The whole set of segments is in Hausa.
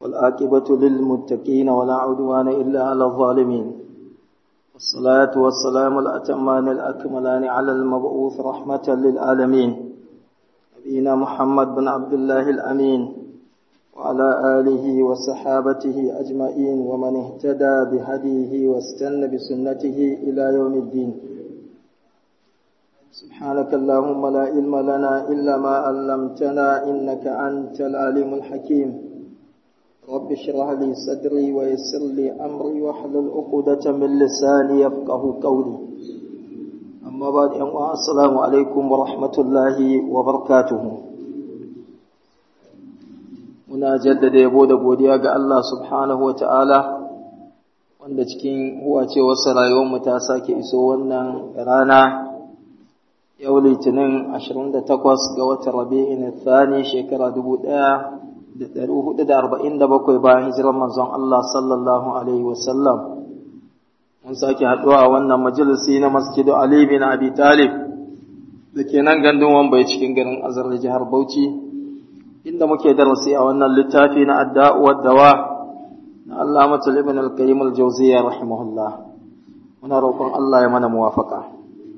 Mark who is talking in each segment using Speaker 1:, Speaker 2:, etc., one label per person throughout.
Speaker 1: والآكبة للمتقين ولا عدوان إلا على الظالمين والصلاة والسلام الأتمان الأكملان على المبعوث رحمة للعالمين نبينا محمد بن عبد الله الأمين وعلى آله وصحابته أجمعين ومن اهتدى بهديه واستنى بسنته إلى يوم الدين سبحانك اللهم لا علم لنا إلا ما علمتنا إنك أنت العليم الحكيم رب اشرح لي صدري ويسر لي أمري واحلل عقدة من لساني يفقه قولي أما بعد السلام عليكم ورحمة الله وبركاته muna jaddada yabo da godiya ga Allah subhanahu wa ta'ala wanda cikin huwacewarsa rayuwarmu ta sake iso wannan rana yau litinin 28 ga watan rabi'in thani shekara 1447 bayan hijirar manzon Allah sallallahu alaihi wasallam mun sake haɗuwa a wannan majalisi na masjidu Ali bin Abi Talib da ke nan gandun wambai cikin garin azar da jihar Bauchi inda muke darasi a wannan littafi na adda'u dawa na Allah matul ibn al-qayyim al-jawziyya rahimahullah muna roƙon Allah ya mana muwafaka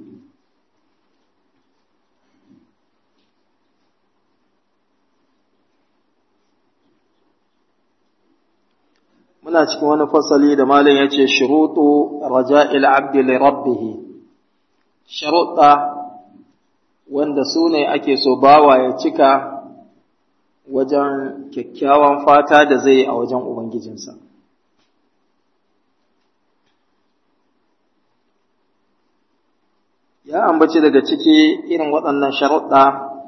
Speaker 1: muna cikin wani fasali da malam yace shurutu raja'il abdi li rabbih sharuɗa wanda su ne ake so bawa ya cika wajen kyakkyawan fata da zai a wajen Ubangijinsa. Ya ambaci daga ciki irin waɗannan sharuɗa,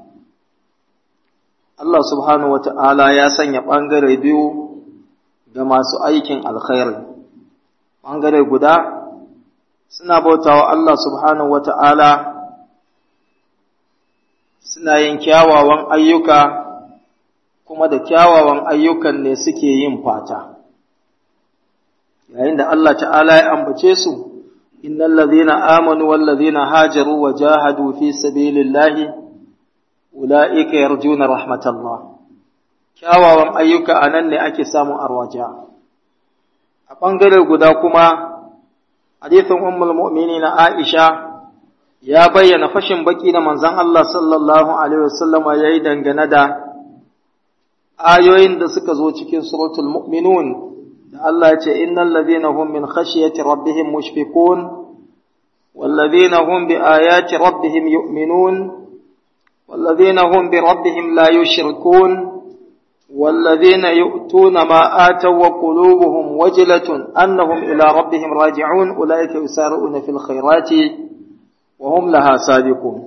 Speaker 1: Allah subhanahu wa ta'ala ya sanya ɓangare biyu ga masu aikin alkhairi. Ɓangare guda suna bautawa Allah subhanahu wa ta'ala suna yin kyawawan ayyuka kuma da kyawawan ayyukan ne suke yin fata yayin da Allah ta'ala ya ambace su innal ladhina amanu wal ladhina hajaru wa jahadu fi sabilillahi ulaika yarjuna rahmatallah kyawawan ayyuka anan ne ake samun arwaja a bangare guda kuma hadithin ummul mu'minin Aisha ya bayyana fashin baki da manzon Allah sallallahu alaihi wasallama yayi dangane da ayoyin da suka zo cikin suratul mu'minun da Allah ya ce innal ladhina hum min khashyati rabbihim mushfiqun wal ladhina hum bi ayati rabbihim yu'minun wal ladhina hum bi rabbihim la yushrikun والذين يؤتون ما آتوا وقلوبهم وجلة أنهم إلى ربهم راجعون أولئك يسارعون في الخيرات وهم لها سابقون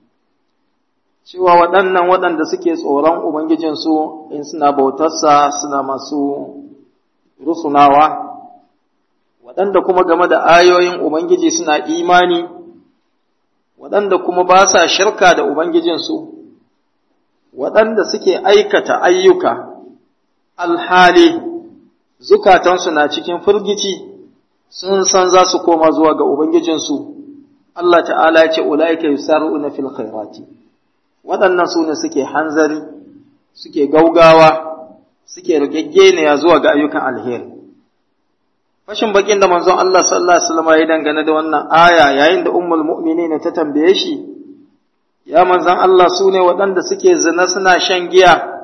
Speaker 1: cewa waɗannan waɗanda suke tsoron Ubangijinsu in suna bautarsa suna masu rusunawa, waɗanda kuma game da ayoyin Ubangiji suna imani, waɗanda kuma ba sa shirka da Ubangijinsu, waɗanda suke aikata ayyuka alhali zukatansu na cikin firgici sun san za su koma zuwa ga Ubangijinsu, Allah ta'ala ya ce, Ula'ika yusar'una fil khairati. waɗannan su ne suke hanzari suke gaugawa suke rigaggeniya zuwa ga ayyukan alheri fashin bakin da manzon Allah sallallahu alaihi wasallam ya dangane da wannan aya yayin da ummul mu'minin ta tambaye shi ya manzon Allah su ne waɗanda suke zina suna shan giya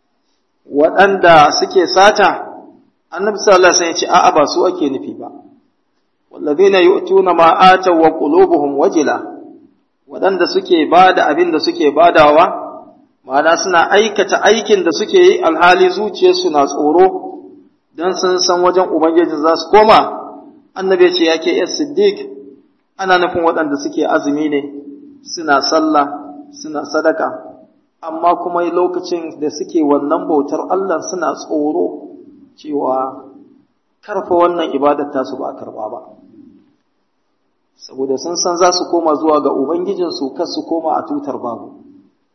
Speaker 1: waɗanda suke sata annabi sallallahu alaihi wasallam ya ce a'a ba su ake nufi ba wallazina yu'tuna ma ataw wa qulubuhum wajila waɗanda suke ba da abin da suke badawa, ma'ana suna aikata aikin da suke yi alhali zuciyarsu na tsoro don sun san wajen Ubangiji za su koma, annabi ce yake ‘yar Siddiq, ana nufin waɗanda suke azumi ne, suna sallah, suna sadaka, amma kuma lokacin da suke wannan bautar Allah suna tsoro cewa karfa wannan ibadar tasu ba a karɓa ba. saboda sun san za su koma zuwa ga Ubangijinsu kar su koma a tutar babu.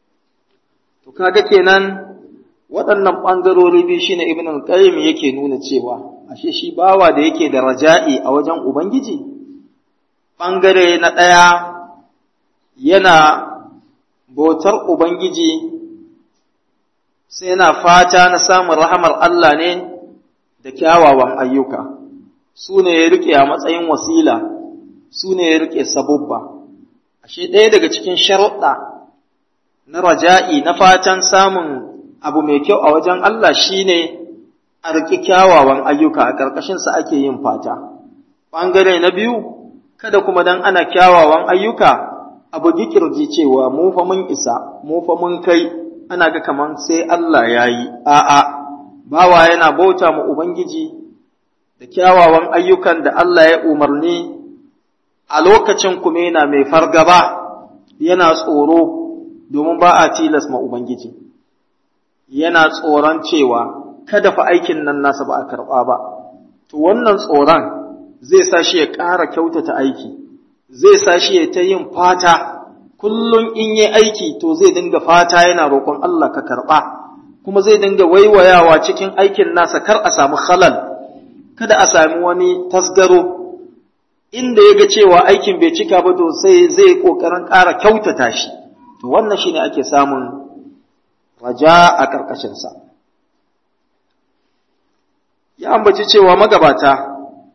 Speaker 1: To kaga kenan waɗannan ɓangarori biyu shine Ibn al-Qayyim yake nuna cewa ashe shi bawa da yake da raja'i a wajen Ubangiji ɓangare na ɗaya yana bautar Ubangiji sai yana fata na samun rahamar Allah ne da kyawawan ayyuka su ne ya rike a matsayin wasila su ne ya rike sabubba ashe ɗaya daga cikin sharuɗa na raja'i na fatan samun abu mai kyau a wajen Allah shine a riƙi kyawawan ayyuka a ƙarƙashinsa ake yin fata ɓangare na biyu kada kuma dan ana kyawawan ayyuka abu gikirji cewa mu fa mun isa mu fa mun kai ana ga kaman sai Allah ya yi a'a bawa yana bauta ma ubangiji da kyawawan ayyukan da Allah ya umarni a lokacin kuma yana mai fargaba yana tsoro domin ba a tilas ma ubangiji yana tsoron cewa kada fa aikin nan nasa ba a karɓa ba to wannan tsoron zai sa shi ya ƙara kyautata aiki zai sa shi ya ta yin fata kullum in yi aiki to zai dinga fata yana roƙon Allah ka karɓa kuma zai dinga waiwayawa cikin aikin nasa kar a samu halal kada a sami wani tasgaro inda ya ga cewa aikin bai cika ba to sai zai ƙoƙarin ƙara kyautata shi to wannan shine ake samun raja a ƙarƙashinsa ya ambaci cewa magabata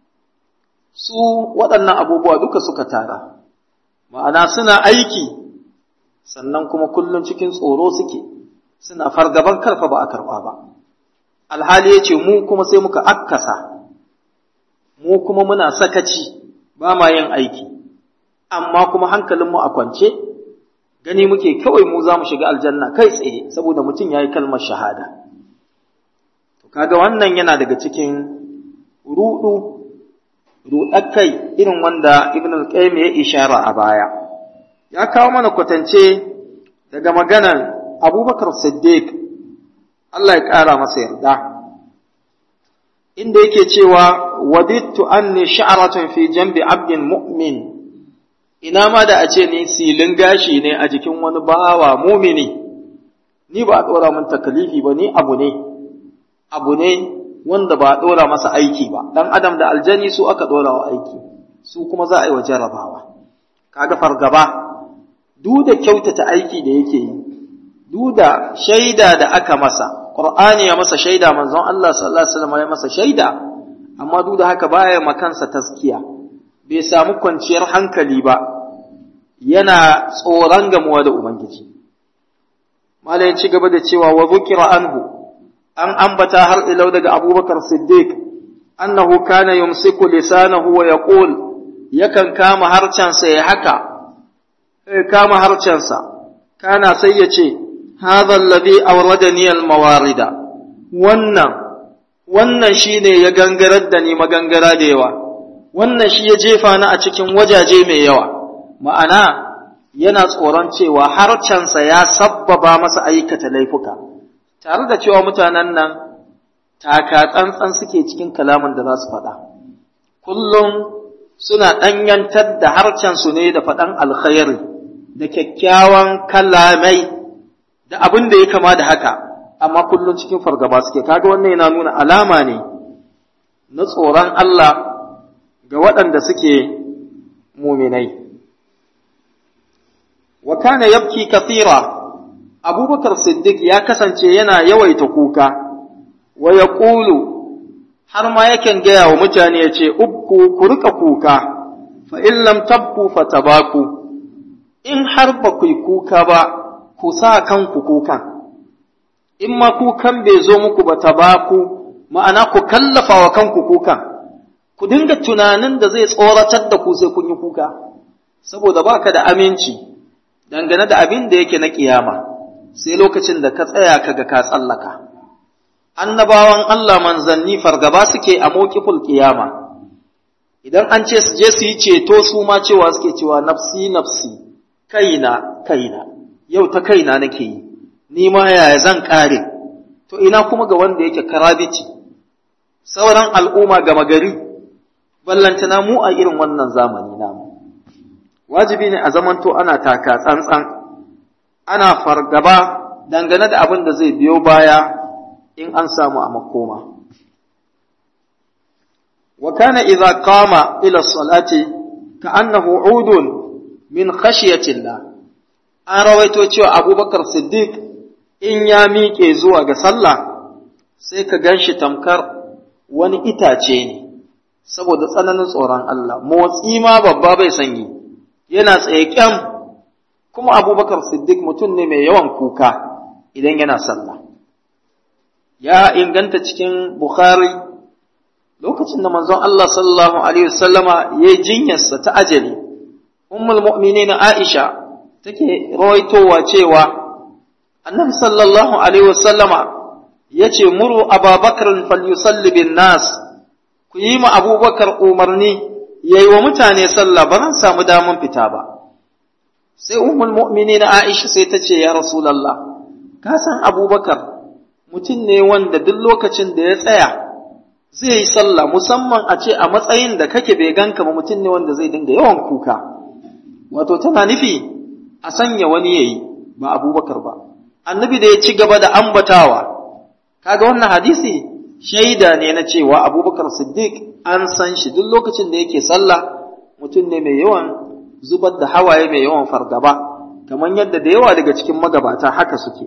Speaker 1: su waɗannan abubuwa duka suka tara ma'ana suna aiki sannan kuma kullum cikin tsoro suke suna fargaban karfa ba a karɓa ba alhali ya ce mu kuma sai muka akkasa mu kuma muna sakaci ba ma yin aiki amma kuma hankalinmu a kwance gani muke kawai mu za mu shiga aljanna kai tsaye saboda mutum ya yi kalmar shahada to kaga wannan yana daga cikin ruɗu ruɗakai irin wanda ibn al-qayyim ya ishara a baya ya kawo mana kwatance daga maganan abubakar siddiq Allah ya ƙara masa yarda inda yake cewa wadittu anni sha'ratun fi jambi abdin mu'min ina ma da a ce ni silin gashi ne a jikin wani bawa mumini ni ba a ɗora min takalifi ba ni abu ne abu ne wanda ba a ɗora masa aiki ba ɗan adam da aljani su aka ɗora wa aiki su kuma za a yi wa jarrabawa kaga fargaba duk da kyautata aiki da yake yi duk da shaida da aka masa qur'ani ya masa shaida manzon Allah sallallahu alaihi wasallam ya masa shaida amma duk da haka baya makansa taskiya bai samu kwanciyar hankali ba yana tsoron gamuwa da ubangiji malai ci gaba da cewa wa zukira anhu an ambata har ilau daga abubakar siddiq annahu kana yumsiku lisanahu wa yaqul yakan kama harcansa ya haka kama harcansa kana sai ya ce hadha alladhi awradani almawarida wannan wannan shine ya gangarar da ni magangara da yawa wannan shi ya jefa ni a cikin wajaje mai yawa ma'ana yana tsoron cewa harcansa ya sabbaba masa aikata laifuka tare da cewa mutanen nan taka tsantsan suke cikin kalamin da za su faɗa kullum suna ɗanyantar da harcensu ne da faɗan alkhairi da kyakkyawan kalamai da abin da ya kama da haka amma kullum cikin fargaba suke kaga wannan yana nuna alama ne na tsoron Allah ga waɗanda suke muminai wa kana yabki kathira abubakar siddiq ya kasance yana yawaita kuka wa ya ƙulu har ma yakan gaya wa mutane ya ce ubku ku rika kuka fa in lam tabku fa tabaku in har ba ku yi kuka ba ku sa kanku kukan in ma kukan bai zo muku ba tabaku ma'ana ku kallafa wa kanku kukan ku dinga tunanin da zai tsoratar da ku sai kun yi kuka saboda baka da aminci dangane da abin da yake na kiyama sai lokacin da ka tsaya kaga ka tsallaka annabawan Allah manzanni fargaba suke a mawqiful kiyama idan an ce su je su yi ceto su ma cewa suke cewa nafsi nafsi kaina kaina yau ta kaina nake yi ni ma yaya zan kare to ina kuma ga wanda yake karabici sauran al'umma gama gari ballantana mu a irin wannan zamani namu wajibi ne a zamanto ana taka tsantsan ana fargaba dangane da abin da zai biyo baya in an samu a makoma wa kana idza qama ila salati ka annahu udun min khashyatillah an rawaito cewa abubakar siddiq in ya miƙe zuwa ga sallah sai ka gan shi tamkar wani itace ne saboda tsananin tsoron Allah motsi ma babba bai sanyi yana tsaye kyam kuma abubakar siddiq mutum ne mai yawan kuka idan yana sallah ya inganta cikin bukhari lokacin da manzon Allah sallallahu alaihi wasallama ya yi jinyarsa ta ajali ummul mu'minin Aisha take rawaitowa cewa annabi sallallahu alaihi wasallama yace muru ababakar falyusalli bin nas ku yi ma abubakar umarni yayi wa mutane sallah ba zan samu damun fita ba sai ummul mu'minin Aisha sai ta ce ya rasulullah ka san abubakar mutum ne wanda duk lokacin da ya tsaya zai yi sallah musamman a ce a matsayin da kake bai ganka ba mutum ne wanda zai dinga yawan kuka wato tana nufi a sanya wani yayi ba abubakar ba annabi da ya ci gaba da ambatawa kaga wannan hadisi shaida ne na cewa abubakar siddiq an san shi duk lokacin da yake sallah mutum ne mai yawan zubar da hawaye mai yawan fargaba kamar yadda da yawa daga cikin magabata haka suke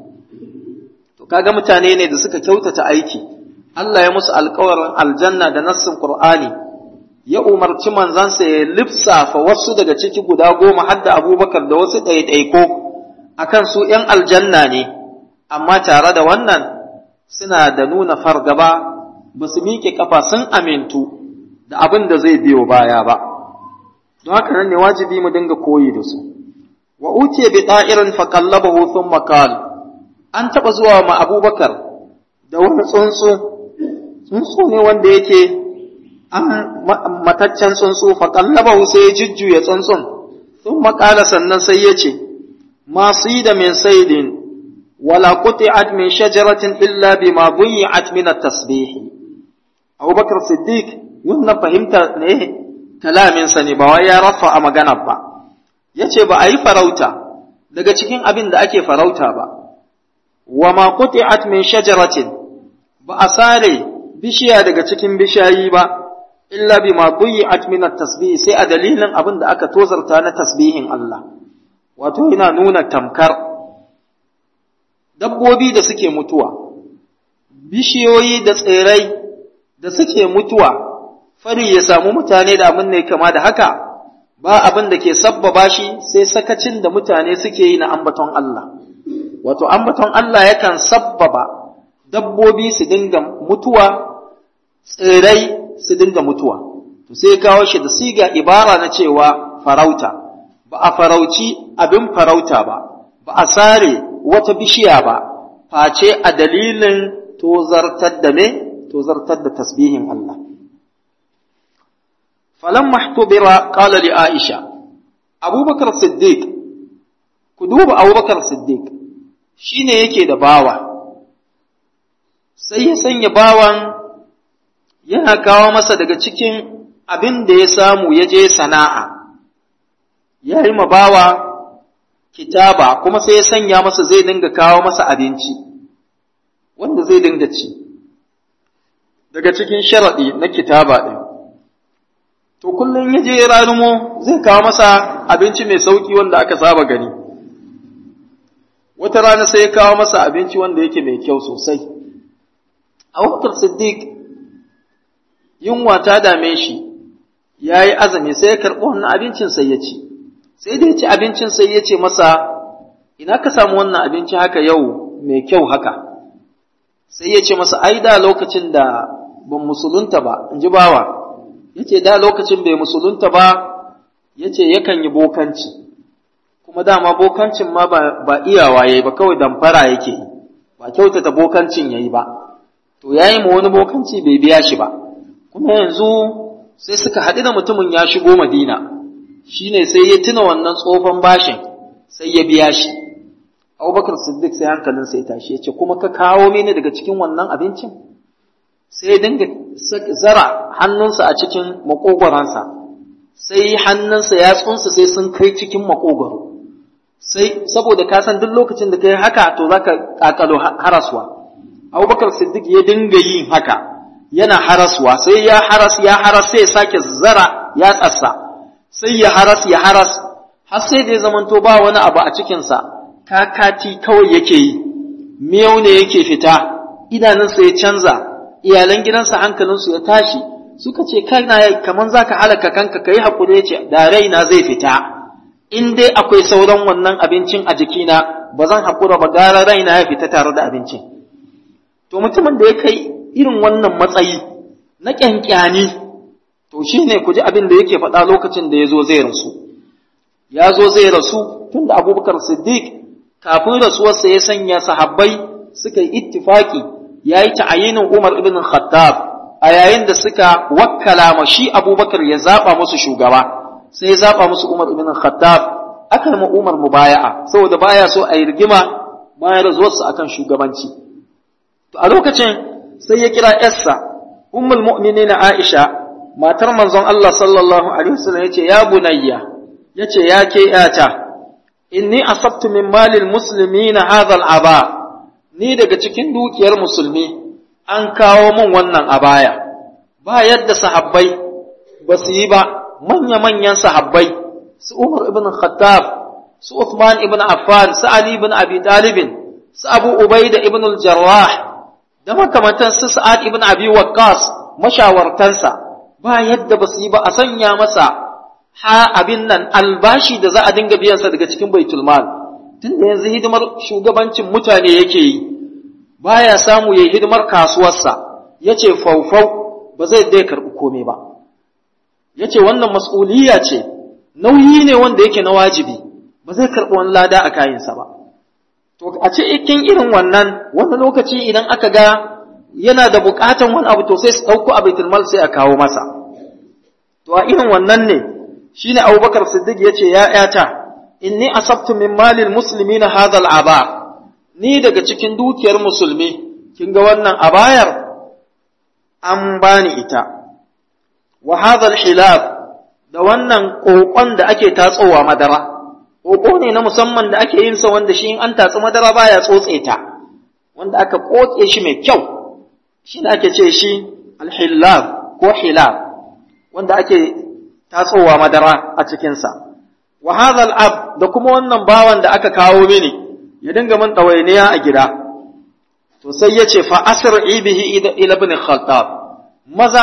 Speaker 1: to kaga mutane ne da suka kyautata aiki Allah ya musu alkawarin aljanna da nassin Qur'ani ya umarci manzansa ya lifsafa wasu daga ciki guda goma har da abubakar da wasu ɗaiɗaiko akan su ‘yan aljanna ne, amma tare da wannan suna da nuna fargaba ba su miƙe ƙafa sun amintu da abin da zai biyo baya ba. Don haka nan ne wajibi mu dinga koyi da su. Wa utiya bi ɗa'irin faƙallabahu sun makal, an taɓa zuwa ma abubakar da wani tsuntsu, tsuntsu ne wanda yake an mataccen tsuntsu faƙallabahu sai ya jujjuya tsuntsun, sun makala sannan sai ya ce, ما صيد من صيد ولا قطعت من شجرة إلا بما ضيعت من التسبيح أبو بكر الصديق wannan fahimta ne kalamin sa ne ba wai ya rafa a magana ba yace ba a yi farauta daga cikin abin da ake farauta ba wa ma quti'at min shajaratin ba a sare bishiya daga cikin bishayi ba illa bima duyi'at min at-tasbih sai a dalilin abin da aka tozarta na tasbihin Allah wato yana nuna tamkar dabbobi da suke mutuwa, bishiyoyi da tsirrai da suke mutuwa, fari ya samu mutane da abin ne kama da haka, ba abin da ke sabbaba shi sai sakacin da mutane suke yi na ambaton Allah. Wato, ambaton Allah yakan sabbaba dabbobi su dinga mutuwa, tsirrai su dinga mutuwa. To sai kawo shi da siga ibara na cewa farauta. ba a farauci abin farauta ba, ba a sare wata bishiya ba, face a dalilin tozartar da me, tozartar da tasbihin Allah. Falan mahtubira ƙala li Aisha, Abubakar Siddiq, ku duba Abubakar Siddiq, shi ne yake da bawa, sai ya sanya bawan yana kawo masa daga cikin abin da ya samu ya je sana'a. ya yi bawa kitaba kuma sai ya sanya masa zai dinga kawo masa abinci wanda zai dinga ci daga cikin sharaɗi na kitaba ɗin to kullum ya je ranumo zai kawo masa abinci mai sauƙi wanda aka saba gani wata rana sai ya kawo masa abinci wanda yake mai kyau sosai abubakar siddiq yunwa ta dame shi ya yi azumi sai ya karɓi wannan abincin sai ya ci sai da ya ci abincin sai ya ce masa ina ka samu wannan abinci haka yau mai kyau haka sai ya ce masa ai da lokacin da ban musulunta ba in ji bawa ya ce da lokacin bai musulunta ba ya ce yakan yi bokanci kuma dama bokancin ma ba iyawa ya yi ba kawai damfara yake yi ba kyautata bokancin ya yi ba to ya yi ma wani bokanci bai biya shi ba kuma yanzu sai suka haɗu da mutumin ya shigo madina shine sai ya tuna wannan tsofan bashin sai ya biya shi abubakar siddiq sai hankalin sai tashi ya ce kuma ka kawo mini daga cikin wannan abincin sai ya dinga zara hannunsa a cikin makogoransa sai hannunsa ya tsunsa sai sun kai cikin makogoro sai saboda ka san duk lokacin da kai haka to zaka kakalo haraswa abubakar siddiq ya dinga yin haka yana haraswa sai ya haras ya haras sai ya sake zara ya tsassa sai ya haras ya haras har sai da ya zamanto ba wani abu a cikinsa kakati kawai yake yi miyau ne yake fita idanunsa ya canza iyalan gidansa hankalinsu ya tashi suka ce kana kaman zaka halaka kanka kai hakuri yace da raina zai fita in dai akwai sauran wannan abincin a jikina ba zan hakura ba gara raina ya fita tare da abincin to mutumin da ya kai irin wannan matsayi na kyankyani to shine ku ji abin da yake faɗa lokacin da ya zo zai rasu ya zo zai rasu tunda abubakar siddiq kafin rasuwarsa ya sanya sahabbai suka yi ittifaki ya yi ta'ayinin umar ibn khattab a yayin da suka wakkala ma shi abubakar ya zaɓa musu shugaba sai ya zaɓa musu umar ibn khattab aka yi umar mubaya'a saboda baya so a yi rigima bayan rasuwarsa akan shugabanci to a lokacin sai ya kira yarsa ummul mu'minin aisha matar manzon Allah sallallahu alaihi wasallam yace ya bunayya yace ya ke yata inni asabtu min malil muslimina hadha al-aba ni daga cikin dukiyar musulmi an kawo min wannan abaya ba yadda sahabbai ba su yi ba manya-manyan sahabbai su Umar ibn Khattab su Uthman ibn Affan su Ali ibn Abi Talib su Abu Ubaida ibn al-Jarrah da makamantan su Sa'ad ibn Abi Waqqas mashawartansa ba yadda ba su yi ba a sanya masa ha abin nan albashi da za a dinga biyansa daga cikin baitul mal tunda yanzu hidimar shugabancin mutane yake yi baya samu yayi hidimar kasuwarsa yace faufau ba zai dai karbi komai ba yace wannan mas'uliyya ce nauyi ne wanda yake na wajibi ba zai karbi wani lada a kayansa ba to a ce ikin irin wannan wani lokaci idan aka ga yana da bukatan wani abu to sai su dauko a baitul mal sai a kawo masa to a irin wannan ne shine Abubakar Siddiq yace ya ƴata inni asabtu min malil muslimina hadha al-aba ni daga cikin dukiyar musulmi kin ga wannan abayar an bani ita wa hadha al-hilab da wannan kokon da ake tatsowa madara koko ne na musamman da ake yin sa wanda shi in an tatsi madara baya tsotse ta wanda aka koke shi mai kyau shi ne ake ce shi al-hilab ko hilab wanda ake tatsowa madara a cikinsa. Wa hadhal ab da kuma wannan bawan da aka kawo mini ya dinga min ɗawainiya a gida. To sai ya ce fa asri bihi ila ibn Khattab. Maza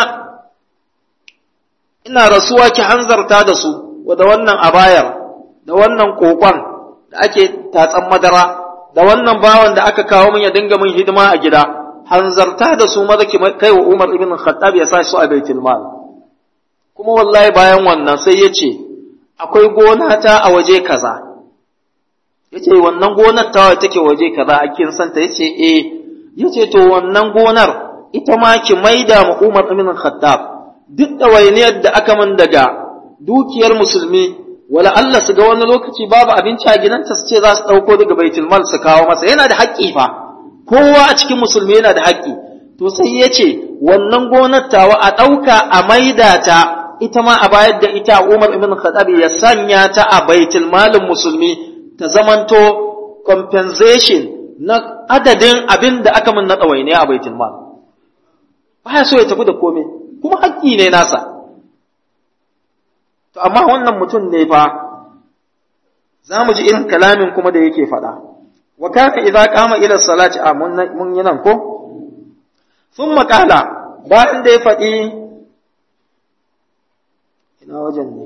Speaker 1: ina rasuwa ki hanzarta da su da wannan abayar da wannan kokon da ake tatsan madara da wannan bawan da aka kawo min ya dinga min hidima a gida hanzarta da su maza ki kai wa Umar ibn Khattab ya sa su a baitul mal. kuma wallahi bayan wannan sai ya ce akwai gona ta a waje kaza ya ce wannan gonar ta take waje kaza a kin santa ya ce eh ya ce to wannan gonar ita ma ki maida ma Umar ibn Khattab duk ɗawainiyar da aka min daga dukiyar musulmi wala Allah su ga wani lokaci babu abinci a gidanta su ce za su ɗauko daga baitul mal su kawo masa yana da haƙƙi fa kowa a cikin musulmi yana da haƙƙi to sai ya ce wannan gonar tawa a ɗauka a maida ta ita ma a bayar da ita Umar ibn Khattab ya sanya ta a baitul malin musulmi ta zamanto compensation na adadin abin da aka min na ɗawainiya a baitul mal baya so ya tafi da komai kuma haƙƙi ne nasa to amma wannan mutum ne fa za mu ji irin kalamin kuma da yake faɗa wa kana idza qama ila salati a mun yi nan ko thumma qala bayan da ya faɗi ina wajen ne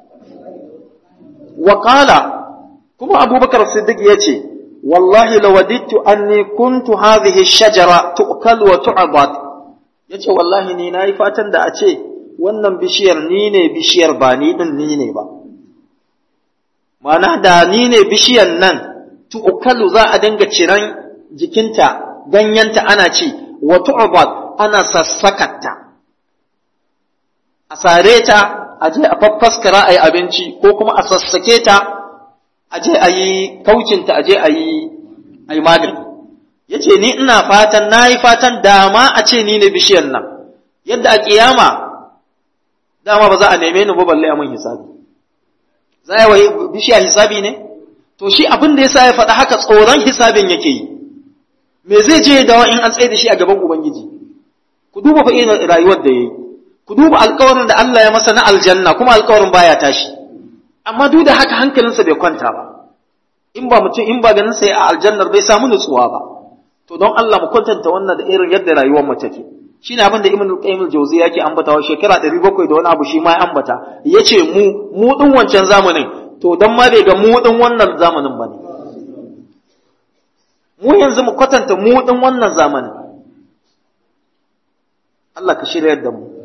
Speaker 1: wa qala kuma abubakar siddiq yace wallahi lawadittu anni kuntu hadhihi ash-shajara tu'kal wa tu'bad yace wallahi ni nayi fatan da a ce wannan bishiyar ni ne bishiyar ba ni din ni ne ba ma'ana da ni ne bishiyar nan tu'kalu za a dinga ciran jikinta ganyenta ana ci wa tu'bad ana sassakatta a sare ta a je a faffaskara a yi abinci ko kuma a sassake ta a je a yi kaucinta a je a yi a yi magani ya ce ni ina fatan na yi fatan dama a ce ni ne bishiyar nan yadda a kiyama dama ba za a neme ni ba balle a mun hisabi za a yi bishiya hisabi ne to shi abin da ya sa ya faɗa haka tsoron hisabin yake yi me zai je dawa in an tsaye da shi a gaban ubangiji ku duba fa irin rayuwar da yayi ku duba alƙawarin da Allah ya masa na aljanna kuma alƙawarin baya tashi amma duk da haka hankalinsa bai kwanta ba in ba mutum in ba ganin sai a aljannar bai samu nutsuwa ba to don Allah mu kwatanta wannan da irin yadda rayuwar mu take shine abin da Ibn Qayyim al-Jawzi yake ambatawa shekara 700 da wani abu shi ma ya ambata yace mu mu din wancan zamanin to dan ma bai ga mu din wannan zamanin bane mu yanzu mu kwatanta mu din wannan zamanin Allah ka shirya da mu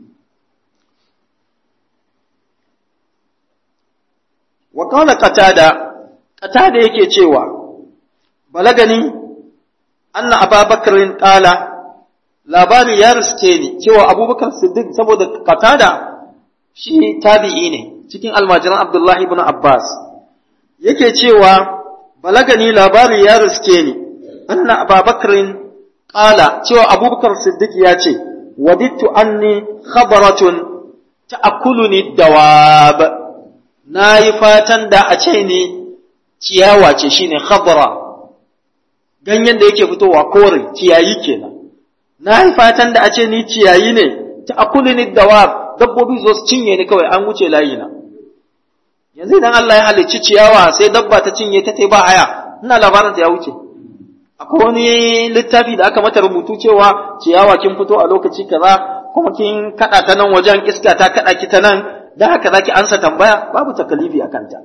Speaker 1: wa qala qatada qatada yake cewa balagani anna ababakarin qala labari ya riske ni cewa abubakar siddiq saboda qatada shi tabi'i ne cikin almajiran abdullahi ibn abbas yake cewa balagani labari ya riske ni anna ababakarin qala cewa abubakar siddiq ya ce wadittu anni khabaratun ta'kuluni dawab nayi fatan da a ce ni ciyawa ce shine khabara ganyen da yake fitowa kore ciyayi kenan na yi fatan da a ce ni ciyayi ne ta akuli ni dawa dabbobi zo su cinye ni kawai an wuce layi na yanzu idan Allah ya halicci ciyawa sai dabba ta cinye ta ba haya ina labarin ta ya wuce akwai wani littafi da aka mata rubutu cewa ciyawa kin fito a lokaci kaza kuma kin kada ta nan wajen iska ta kada ki ta nan dan haka zaki ansa tambaya babu takalifi akan ta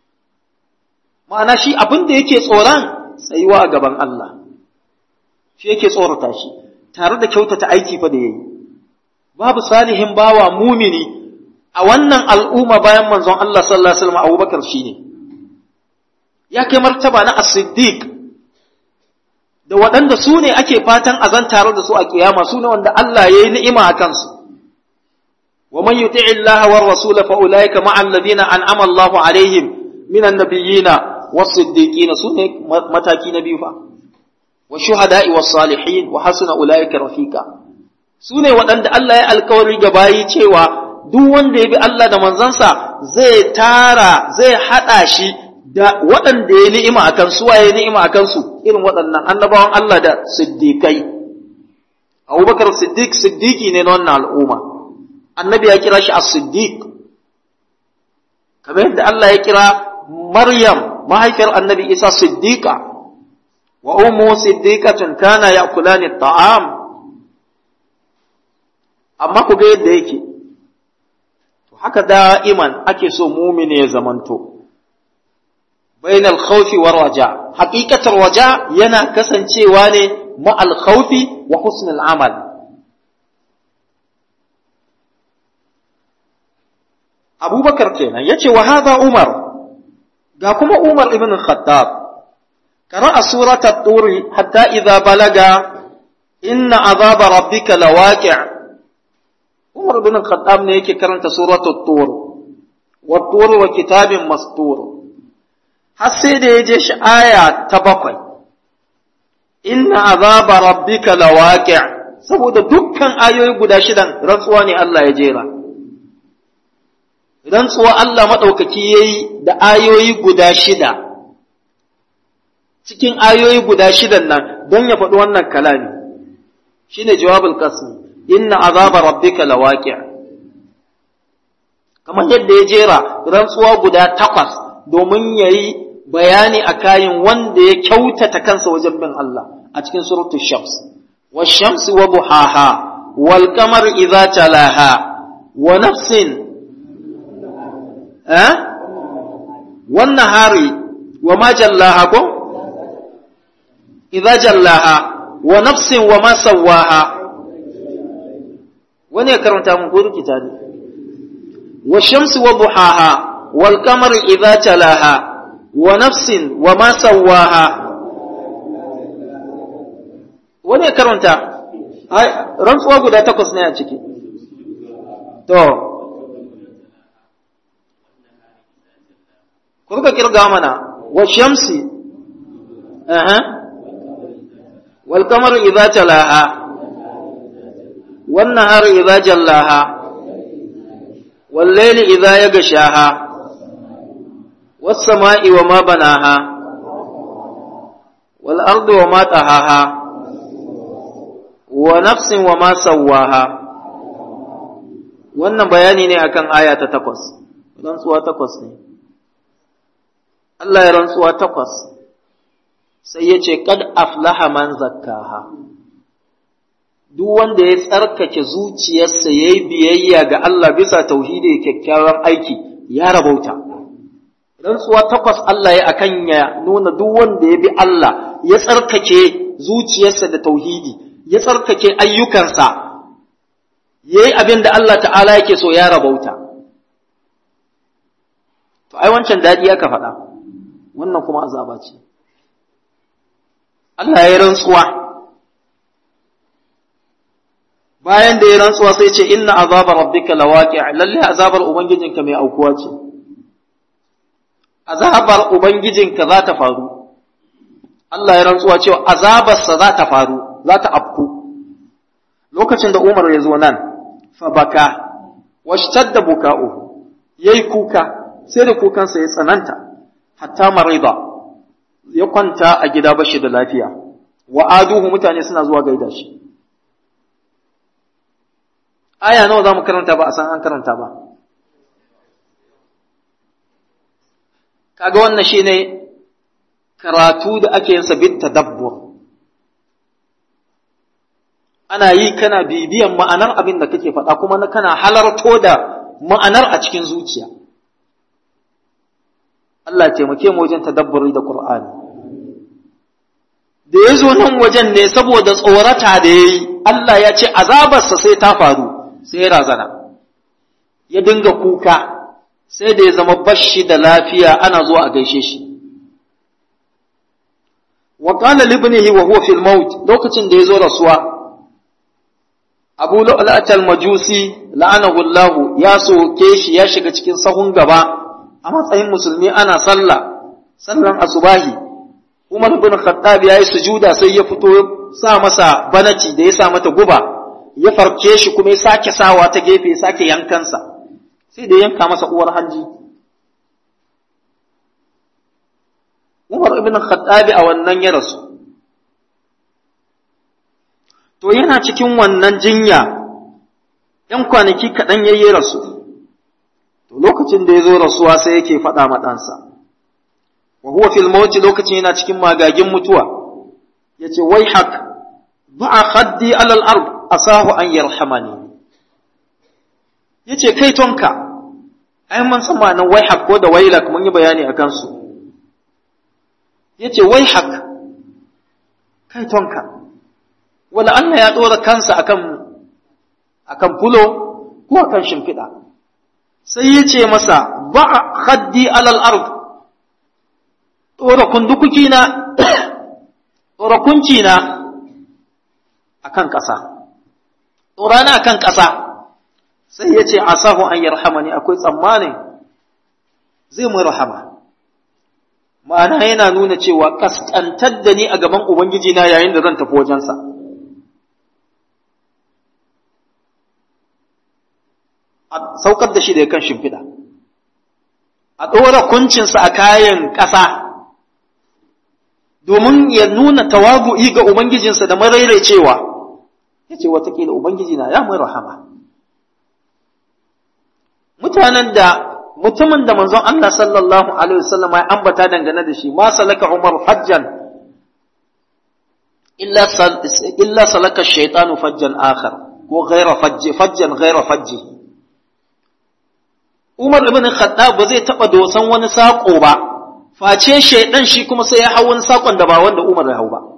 Speaker 1: ma'ana shi abin da yake tsoron tsayuwa a gaban Allah shi yake tsorata shi tare da kyautata aiki fa da yayi babu salihin bawa mumini a wannan al'umma bayan manzon Allah sallallahu alaihi wasallam Abubakar shine ya kai martaba na as-siddiq da waɗanda su ne ake fatan azan tare da su a kiyama su ne wanda Allah ya yi ni'ima a kansu wa man yuti'i Allah wa rasula fa ulaika ma'a alladhina an'ama Allah alaihim minan nabiyyina was-siddiqina su ne mataki na biyu fa wa shuhada'i was-salihin wa hasuna ulaika rafiqa su ne waɗanda Allah ya alkawari ga bayi cewa duk wanda ya bi Allah da manzansa zai tara zai haɗa shi da waɗanda ya ni'ima a kansu waye ni'ima a kansu irin waɗannan annabawan Allah da siddiƙai Abubakar Siddiq siddiqi ne na wannan al'umma annabi ya kira shi as-siddiq kamar yadda Allah ya kira Maryam mahaifiyar annabi Isa siddiqa wa ummu siddiqatun kana ya'kulani at-ta'am amma ku ga yadda yake to haka da'iman ake so mumini ya zamanto bainal khawfi war raja haqiqatar raja yana kasancewa ne ma'al khawfi wa husnul amal Abubakar kenan yace wa hadha Umar ga kuma Umar ibn Khattab qara'a surata at-tur hatta idza balaga inna azaba rabbika lawaqi' Umar bin Khattab ne yake karanta suratul Tur wa Tur wa kitabin mastur har sai da ya je shi aya ta bakwai inna azaba rabbika lawaqi' saboda dukkan ayoyi guda shidan rantsuwa ne Allah ya jera rantsuwa Allah madaukaki yayi da ayoyi guda shida cikin ayoyi guda shidan nan don ya faɗi wannan kalami shine jawabul qasmi inna azaba rabbika lawaqi' kamar yadda ya jera rantsuwa guda takwas domin yayi bayani a kayan wanda ya kyautata kansa wajen bin Allah a cikin suratul shams wash-shamsi wa duhaha wal qamari idza talaha wa nafsin eh wan nahari wa ma jallaha ko idza jallaha wa nafsin wa ma sawaha wani ya karanta mun ko rikita ne wa shamsi wa duhaha wal qamari idza talaha wa nafsin wa ma sawaha wani ya karanta ai rantsuwa guda takwas ne a ciki to ku rika kirga mana wa shamsi aha wal qamari idza talaha والنهار إذا جلاها والليل إذا يغشاها والسماء وما بناها والأرض وما طهاها ونفس وما سواها wannan bayani ne akan aya ta takwas rantsuwa takwas ne Allah ya rantsuwa takwas sai ya ce kad aflaha man zakkaha duk wanda ya tsarkake zuciyarsa ya yi biyayya ga Allah bisa tauhidi kyakkyawan aiki ya rabauta rantsuwa takwas Allah ya akan ya nuna duk wanda ya bi Allah ya tsarkake zuciyarsa da tauhidi ya tsarkake ayyukansa ya yi abin da Allah ta'ala yake so ya rabauta to ai wancan daɗi aka faɗa wannan kuma azaba ce Allah ya rantsuwa bayan da ya rantsuwa sai ce inna azaba rabbika lawaqi lalle azabar ubangijinka mai aukuwa ce azabar ubangijinka za ta faru Allah ya rantsuwa cewa azabarsa za ta faru za ta afku lokacin da Umar ya zo nan fa baka washtadda buka'u yayi kuka sai da kukansa ya tsananta hatta marida ya kwanta a gida bashi da lafiya wa aduhu mutane suna zuwa gaida shi aya nawa za mu karanta ba a san an karanta ba kaga wannan shine karatu da ake yin sa bit tadabbur ana yi kana bibiyan ma'anar abin da kake faɗa kuma na kana halarto da ma'anar a cikin zuciya Allah taimake mu wajen tadabburi da Qur'ani da ya zo nan wajen ne saboda tsorata da ya yi Allah ya ce azabarsa sai ta faru sai ya razana ya dinga kuka sai da ya zama bashi da lafiya ana zuwa a gaishe shi wa qala libnihi wa huwa fil maut lokacin da ya zo rasuwa Abu Lu'lu'at al-Majusi la'anahu Allah ya soke shi ya shiga cikin sahun gaba a matsayin musulmi ana sallah sallan asubahi Umar bin Khattab ya yi sujuda sai ya fito sa masa banaci da ya sa mata guba ya farke shi kuma ya sake sawa ta gefe ya sake yankansa sai da yanka masa uwar hanji Umar ibn Khattab a wannan ya rasu to yana cikin wannan jinya ‘yan kwanaki kaɗan ya yi rasu to lokacin da ya zo rasuwa sai yake faɗa ma ɗansa wa huwa fil mawti lokacin yana cikin magagin mutuwa yace wai hak ba'a khaddi alal ard asahu an yarhamani yace kai tonka ai mun san ma'anar wai hak ko da wailak mun yi bayani akan su yace wai hak kai tonka wala Allah ya dora kansa akan akan fulo ko akan shimfiɗa sai yace masa ba'a khaddi alal ard ɗora kundukuki na ɗora kunci na a kan ƙasa ɗora na kan ƙasa sai ya ce asahu an yarhama ne akwai tsammanin zai mu rahama ma'ana yana nuna cewa ƙasƙantar da ni a gaban ubangiji na yayin da zan tafi wajensa a saukar da shi da kan shimfiɗa a ɗora kuncinsa a kayan ƙasa domin ya nuna tawabu'i ga Ubangijinsa da cewa ya ce watakila Ubangiji na ya mai rahama. Mutanen da mutumin da manzon Allah sallallahu Alaihi wasallam ya ambata dangane da shi, ma salaka Umar hajjan, illa salaka shaitanu fajjan akhar ko gaira fajji, fajjan gaira fajji. Umar ibn Khattab ba zai taɓa dosan wani saƙo ba, face shaidan shi kuma sai ya hau wani sakon da ba wanda Umar ya hau ba.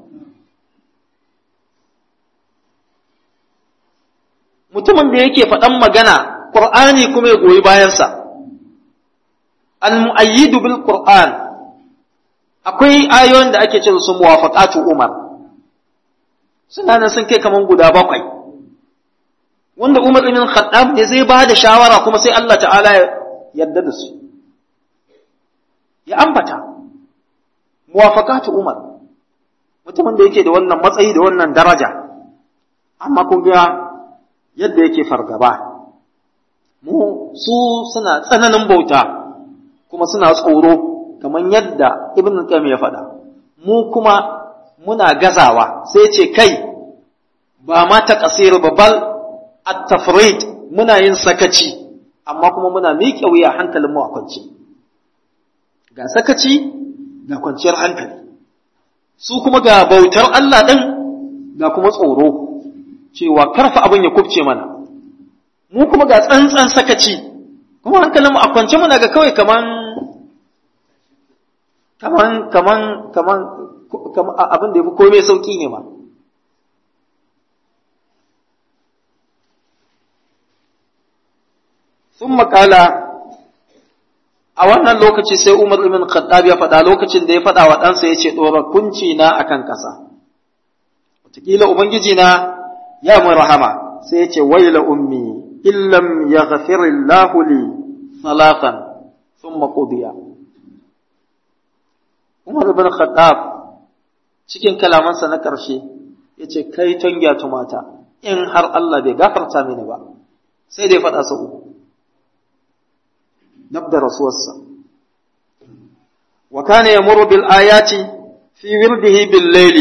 Speaker 1: Mutumin da yake faɗan magana, Ƙur'ani kuma ya goyi bayansa. Al-mu'ayyidu bil Qur'an akwai ayoyin da ake ce su muwafaqatu Umar. Suna nan sun kai kaman guda bakwai. Wanda Umar ibn Khattab ne zai ba da shawara kuma sai Allah ta'ala ya yarda da su. ya ambata muwafaqatu Umar mutumin da yake da wannan matsayi da wannan daraja amma kun ga yadda yake fargaba mu su suna tsananin bauta kuma suna tsoro kamar yadda Ibn Qayyim ya faɗa mu kuma muna gazawa sai ce kai ba ma ta kasir babal at-tafrid muna yin sakaci amma kuma muna miƙe wuya hankalin mu a kwance ga sakaci ga kwanciyar hankali su kuma ga bautar Allah ɗin ga kuma tsoro cewa karfa abin ya kubce mana mu kuma ga tsantsan sakaci kuma hankalin mu a kwance muna ga kawai kaman kaman kaman kaman kaman abin da yafi komai sauki ne ma sun makala a wannan lokaci sai Umar ibn Khattab ya faɗa lokacin da ya faɗa wa ɗansa ya ce ɗora kunci na akan ƙasa wataƙila ubangiji na ya mun rahama sai ya ce waila ummi illam yaghfirillahu li salatan thumma qudiya Umar ibn Khattab cikin kalamansa na ƙarshe ya ce kai tangya tumata in har Allah bai gafarta mini ba sai dai faɗa sau uku nabda rasuwarsa wa kana yamuru bil ayati fi wirdihi bil layli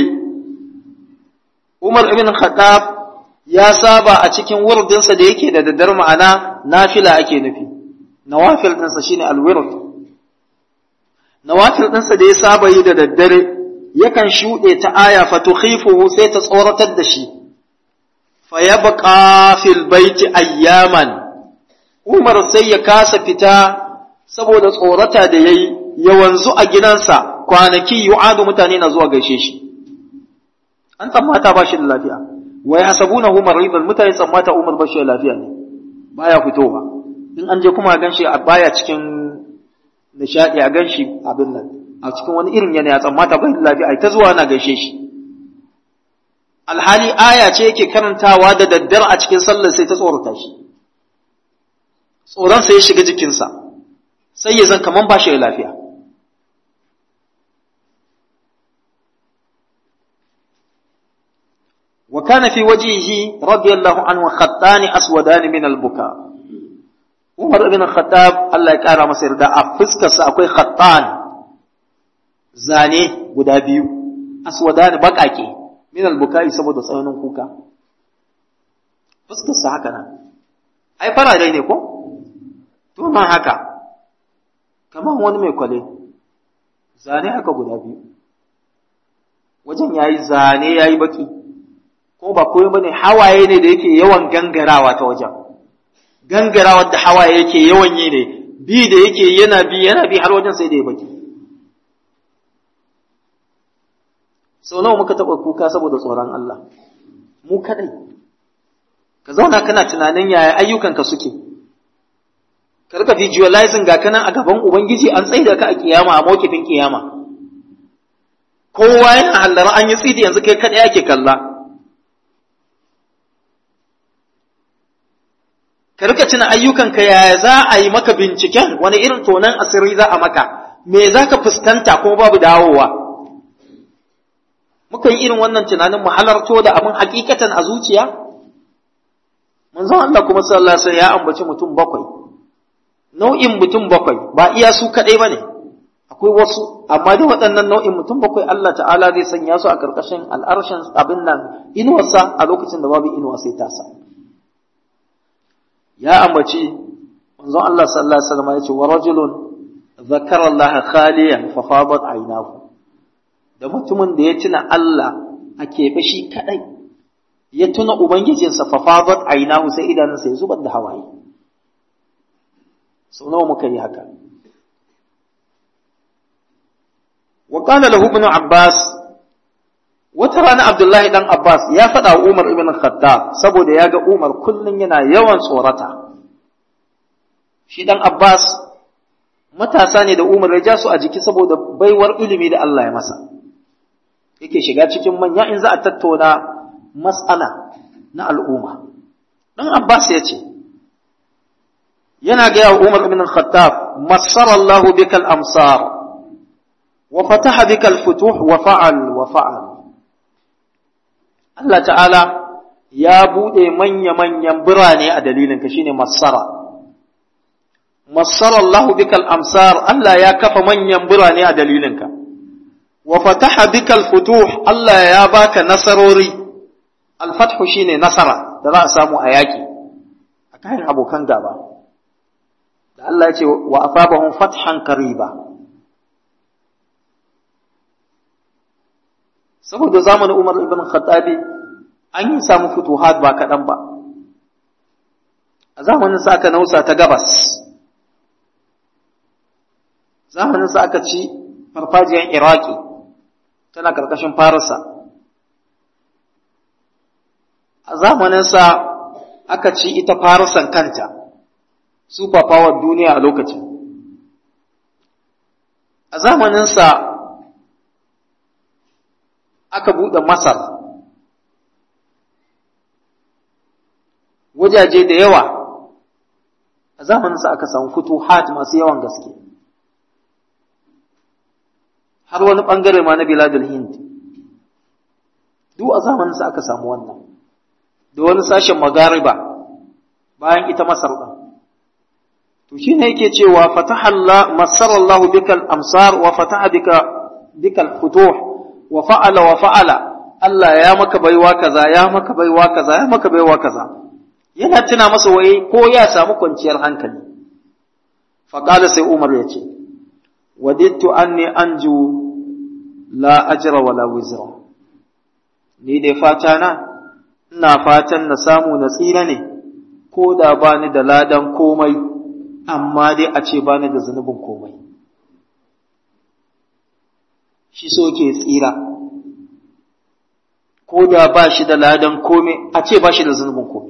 Speaker 1: Umar ibn Khattab ya saba a cikin wurdinsa da yake da daddar ma'ana nafila ake nufi nawafil ɗinsa shine alwird nawafil ɗinsa da ya saba yi da daddare yakan shuɗe ta aya fatukhifuhu sai ta tsoratar da shi fa yabqa fil baiti ayyaman Umar sai ya kasa fita saboda tsorata da yayi ya wanzu a gidansa kwanaki yu'adu mutane na zuwa gaishe shi an tsammata ba shi da lafiya wa yahsabunahu maridan mutane tsammata Umar ba shi da lafiya ne baya fitowa in an je kuma gan shi a baya cikin nishadi a gan shi abin nan a cikin wani irin yanayi tsammata bai da lafiya ai ta zuwa na gaishe shi alhali aya ce yake karantawa da daddare a cikin sallar sai ta tsorata shi tsoron sai ya shiga jikinsa sai ya zan kaman ba shi da lafiya wa kana fi wajihi radiyallahu anhu khattani aswadani min al-buka Umar ibn Khattab Allah ya kara masa yarda a fuskarsa akwai khattan zane guda biyu aswadani bakake min al-bukai saboda tsananin kuka fuskarsa haka nan ai farare ne ko to ma haka kamar wani mai kwale zane haka guda biyu wajen yayi zane yayi baki ko ba komai bane hawaye ne da yake yawan gangarawa ta wajen gangarawa da hawaye yake yawan yi ne bi da yake yana bi yana bi har wajen sai da ya baki sau nawa muka taɓa kuka saboda tsoron Allah mu kadai ka zauna kana tunanin yaya ayyukanka suke ka rika visualizing ga kanan a gaban ubangiji an tsaida ka a kiyama a mawkifin kiyama kowa yana hallara an yi tsidi yanzu kai kadai ake kalla ka rika tuna ayyukanka yaya za a yi maka binciken wani irin tonan asiri za a maka me za ka fuskanta kuma babu dawowa muka yi irin wannan tunanin mu halarto da abin hakikatan a zuciya manzon Allah kuma sallallahu alaihi ya ambaci mutum bakwai nau'in mutum bakwai ba iya su kadai bane akwai wasu amma da waɗannan nau'in mutum bakwai Allah ta'ala zai sanya su a karkashin al'arshin abin nan inuwarsa a lokacin da babu inuwa sai tasa ya ambaci manzon Allah sallallahu alaihi wasallam ya ce wa rajulun zakara Allah khaliyan fa fadat aynahu da mutumin da ya tuna Allah a keɓe shi kadai ya tuna ubangijinsa fa fadat aynahu sai idanunsa ya zubar da hawaye sau nawa muka yi haka wa qala lahu ibn abbas wata rana abdullahi dan abbas ya faɗa wa umar ibn khattab saboda ya ga umar kullum yana yawan tsorata shi dan abbas matasa ne da umar ya ja su a jiki saboda baiwar ilimi da Allah ya masa yake shiga cikin manya in za a tattauna mas'ala na al'umma dan abbas ya ce yana gaya wa umar ibn khattab massara Allah bikal amsar wa fataha bikal futuh wa fa'al wa fa'al Allah ta'ala ya buɗe manya-manyan birane a dalilinka shine Massara. Massara Allah bikal amsar Allah ya kafa manyan birane a dalilinka. Wa fataha bikal futuh Allah ya baka nasarori. Alfathu shine nasara da za a samu a yaƙi a kayan abokan gaba. Da Allah ya ce wa asabahum fathan qariba. saboda zamanin Umar ibn Khattabi an yi samu futuhat ba kaɗan ba a zamanin sa aka nausa ta gabas zamanin sa aka ci farfajiyar Iraki tana ƙarƙashin Farisa a zamanin sa aka ci ita Farisan kanta super power duniya a lokacin a zamanin sa aka buɗe Masar wajaje da yawa a zamaninsa aka samu futuhat masu yawan gaske har wani ɓangare ma na biladul hind duk a zamaninsa aka samu wannan da wani sashen magariba bayan ita masar ɗin to shi ne yake cewa fatahalla masarallahu bikal amsar wa fataha bika bikal futuh wa fa'ala wa fa'ala Allah ya maka baiwa kaza ya maka baiwa kaza ya maka baiwa kaza yana tuna masa waye ko ya samu kwanciyar hankali faƙala sai umar ya ce wadittu anni anju la ajra wala wizra ni dai fata na ina fatan na samu na tsira ne ko da bani da ladan komai amma dai a ce bani da zunubin komai shi so ke tsira ko da ba shi da ladan komai a ce ba shi da zunubin komai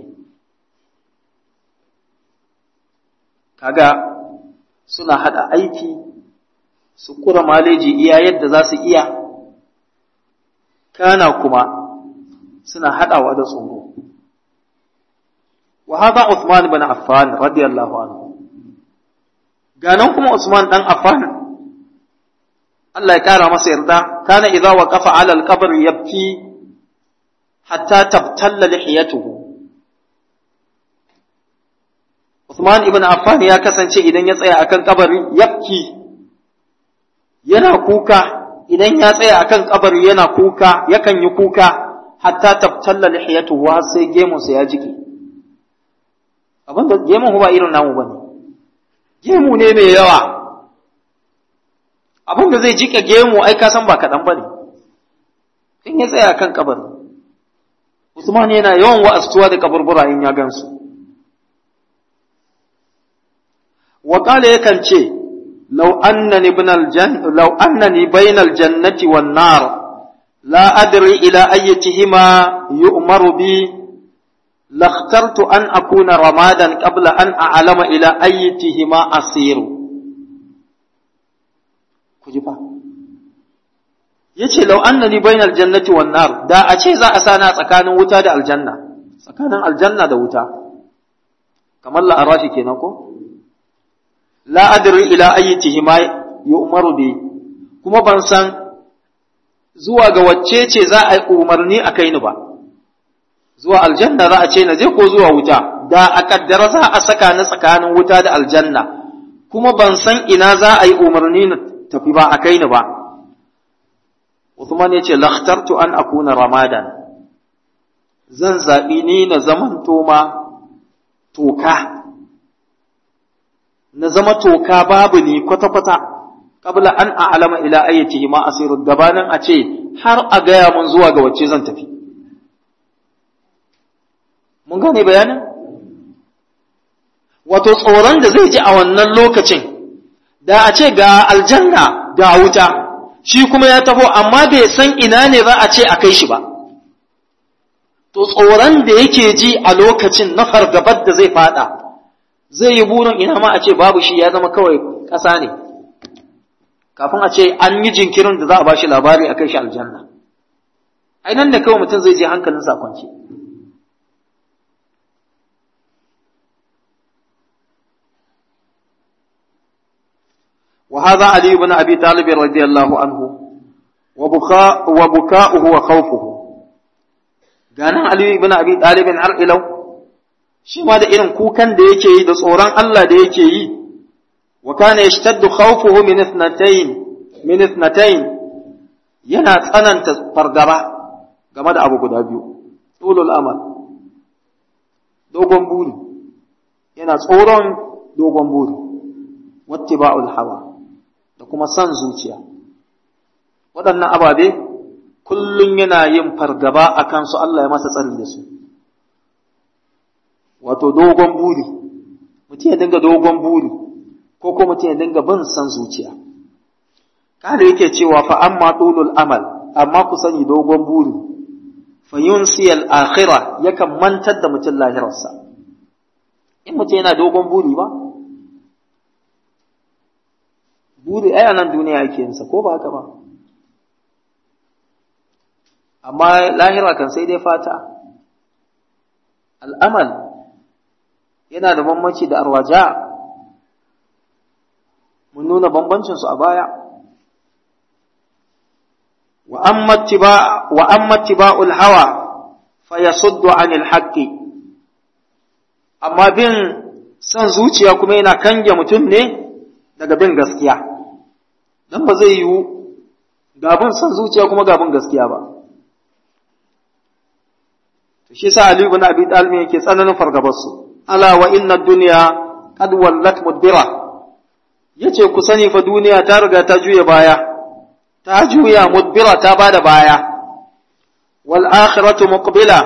Speaker 1: kaga suna hada aiki su kura maleji iya yadda za su iya kana kuma suna hadawa da tsoro wa hada Uthman ibn Affan radiyallahu anhu ganan kuma Usman dan Affan Allah ya kara masa yarda kana idza waqafa ala al-qabr yabki hatta tabtalla lihiyatuhu Uthman ibn Affan ya kasance idan ya tsaya akan kabari yabki yana kuka idan ya tsaya akan kabari yana kuka yakan yi kuka hatta tabtalla lihiyatuhu har sai gemunsa ya jike abinda gemun ba irin namu bane gemu ne mai yawa abinda zai jike gemu ai ka san ba kaɗan bane in ya tsaya akan kabari Usman yana yawan wa'astuwa da kaburbura in ya gansu وقال يكن شيء لو أنني بين الجن لو أنني بين الجنة والنار لا أدري إلى أيتهما يؤمر بي لاخترت أن أكون رمادا قبل أن أعلم إلى أيتهما أصير كجبا yace lau annani bainal jannati wan nar da a ce za a sana tsakanin wuta da aljanna tsakanin aljanna da wuta kamar la'arafi kenan ko la adri ila ayyatihi ma yu'maru bi kuma ban san zuwa ga wacce ce za a yi umarni a kai ni ba zuwa aljanna za a ce na je ko zuwa wuta da a kaddara za a saka ni tsakanin wuta da aljanna kuma ban san ina za a yi umarni na tafi ba a kai ni ba Uthman ya ce lakhtartu an akuna ramadan zan zaɓi ni na zamanto ma toka na zama toka babu ni kwata-kwata kabla an a'lama ila ayyatihi ma asiru gabanin a ce har a gaya mun zuwa ga wacce zan tafi mun gane bayanin wato tsoron da zai ji a wannan lokacin da a ce ga aljanna ga wuta shi kuma ya taho amma bai san ina ne za a ce a kai shi ba to tsoron da yake ji a lokacin na fargabar da zai fada zai yi burin ina ma a ce babu shi ya zama kawai ƙasa ne kafin a ce an yi jinkirin da za a ba shi labari a kai shi aljanna ai nan da kawai mutum zai je hankalinsa kwance وهذا علي بن أبي طالب رضي الله عنه وبكاء وبكاؤه وخوفه ganin Ali ibn Abi Talib har ilau shi ma da irin kukan da yake yi da tsoron Allah da yake yi wa kana yashtaddu khawfuhu min ithnatayn min ithnatayn yana tsananta fargaba game da abu guda biyu tulul amal dogon buri yana tsoron dogon buri wattiba'ul hawa da kuma san zuciya waɗannan ababe kullum yana yin fargaba a kansu Allah ya masa tsari da su wato dogon buri mutum ya dinga dogon buri ko ko mutum ya dinga bin san zuciya kada yake cewa fa amma tulul amal amma ku sani dogon buri fa yunsi al akhirah yakan mantar da mutum lahirarsa in mutum yana dogon buri ba buri ai nan duniya yake yinsa ko ba haka ba amma lahira kan sai dai fata al'amal yana da bambanci da arwaja mun nuna bambancinsu a baya wa amma tiba'ul hawa fa yasuddu anil haqqi amma bin son zuciya kuma yana kange mutum ne daga bin gaskiya dan ba zai yiwu gabin son zuciya kuma gabin gaskiya ba to shi sa Ali ibn Abi Talib yake tsananin fargabar su ala wa inna dunya qad wallat mudbira yace ku sani fa duniya ta riga ta juya baya ta juya mudbira ta bada baya wal akhiratu muqbila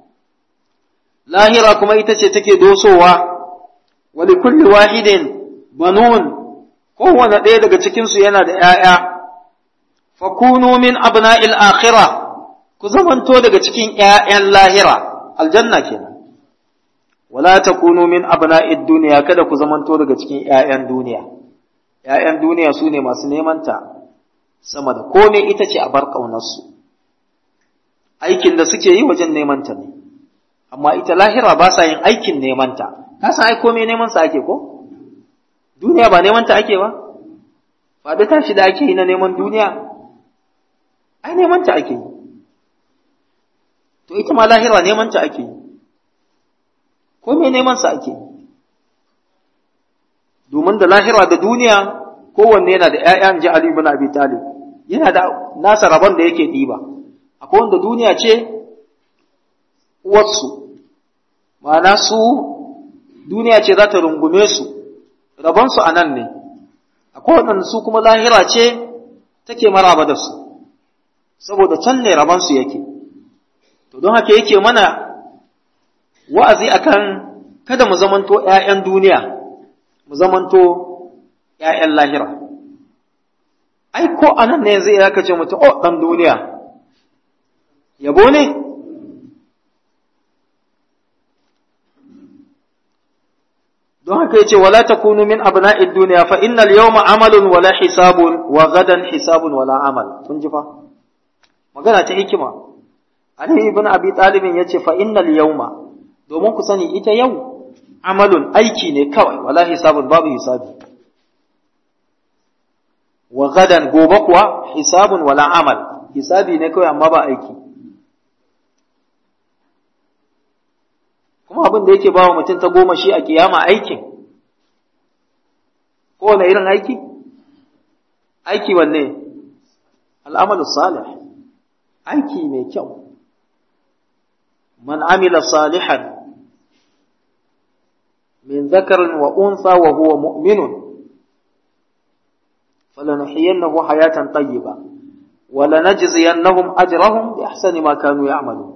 Speaker 1: lahira kuma ita ce take dosowa wa li kulli wahidin banun kowane ɗaya daga cikin su yana da ƴaƴa fakunu min abna'il akhirah ku zamanto daga cikin ’ya'yan lahira, aljanna kenan. Wala ta kunu min abna'id duniya kada ku zamanto daga cikin ’ya'yan duniya. ’Ya'yan duniya su ne masu nemanta sama da kome ita ce a bar ƙaunarsu. Aikin da suke yi wajen nemanta ne, amma ita lahira ba sa yin aikin nemanta. Ka san ai kome neman sa ake ko? Duniya ba nemanta ake ba? Faɗi tashi da ake yi na neman duniya, ai nemanta ake yi. to ita ma lahira neman ta ake yi ko me neman sa ake yi domin da lahira da duniya kowanne yana da ƴaƴan ji Ali ibn Abi Talib yana da nasa rabon da yake ɗiba akwai wanda duniya ce uwarsu ma'ana su duniya ce za ta rungume su rabon su a nan ne akwai wanda su kuma lahira ce take maraba da su saboda can ne rabon su yake to don haka yake mana wa'azi akan kada mu zamanto ‘ya'yan duniya, mu zamanto ‘ya'yan lahira. Ai, ko anan ne zai ya kace mutum, o, ɗan duniya, yabo ne? Don haka yace wala takunu min abna'id duniya fa innal yawma amalun wala hisabun wa gadan hisabun wala amal. Kun ji fa? Magana ta hikima. Ali ibn Abi Talib ya ce fa innal yawma domin ku sani ita yau amalun aiki ne kawai wala hisabun babu hisabi wa gadan gobe kuwa hisabun wala amal hisabi ne kawai amma ba aiki kuma abin da yake bawa mutum ta goma shi a kiyama aikin kowane irin aiki aiki wanne al'amalu salih aiki mai kyau من عمل صالحا من ذكر وأنثى وهو مؤمن فلنحيينه حياة طيبة ولنجزينهم أجرهم بأحسن ما كانوا يعملون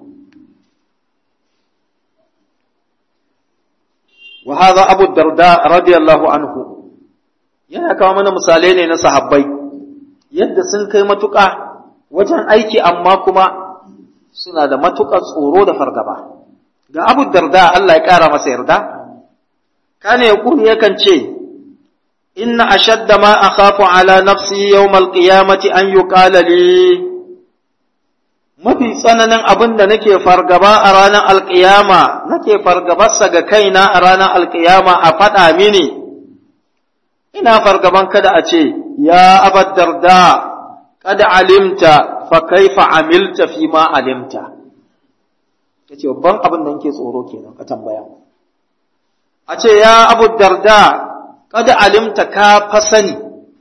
Speaker 1: وهذا أبو الدرداء رضي الله عنه yana kawo mana misalai ne na sahabbai yadda sun kai matuƙa wajen aiki amma kuma suna da matuƙar tsoro da fargaba. Ga Abu Darda Allah ya ƙara masa yarda, kane ya kuni yakan ce, Inna ashadda ma akhafu ala nafsi yawmal qiyamati an yuqala li mafi tsananin abin da nake fargaba a ranar alƙiyama nake fargabarsa ga kaina a ranar alƙiyama a faɗa mini ina fargaban kada a ce ya abad darda kada alimta fa kaifa amilta fi ma alimta yace babban abin da nake tsoro kenan ka tambaya a ce ya abu darda kada alimta ka fa sani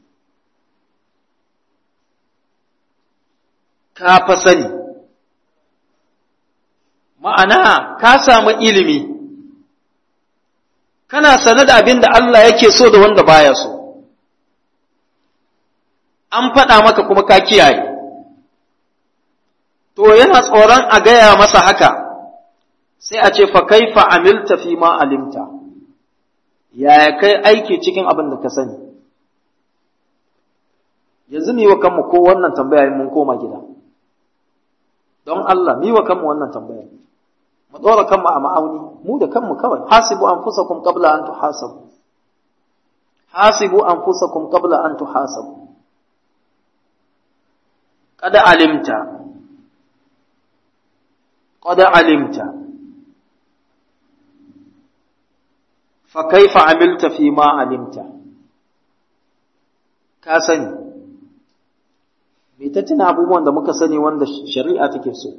Speaker 1: ka fa sani ma'ana ka samu ilimi kana sane da abin da Allah yake so da wanda baya so an faɗa maka kuma ka kiyaye to yana tsoron a gaya masa haka sai a ce fa kaifa amilta fi ma alimta yaya kai aiki cikin abin da ka sani yanzu mu yi wa kanmu ko wannan tambaya mun koma gida don Allah mu yi wa kanmu wannan tambaya mu ɗora kanmu a ma'auni mu da kanmu kawai hasibu anfusakum qabla an tuhasabu hasibu anfusakum qabla an tuhasabu qad alimta qad alimta fa kaifa amilta fi ma alimta ka sani me ta tuna abubuwan da muka sani wanda shari'a take so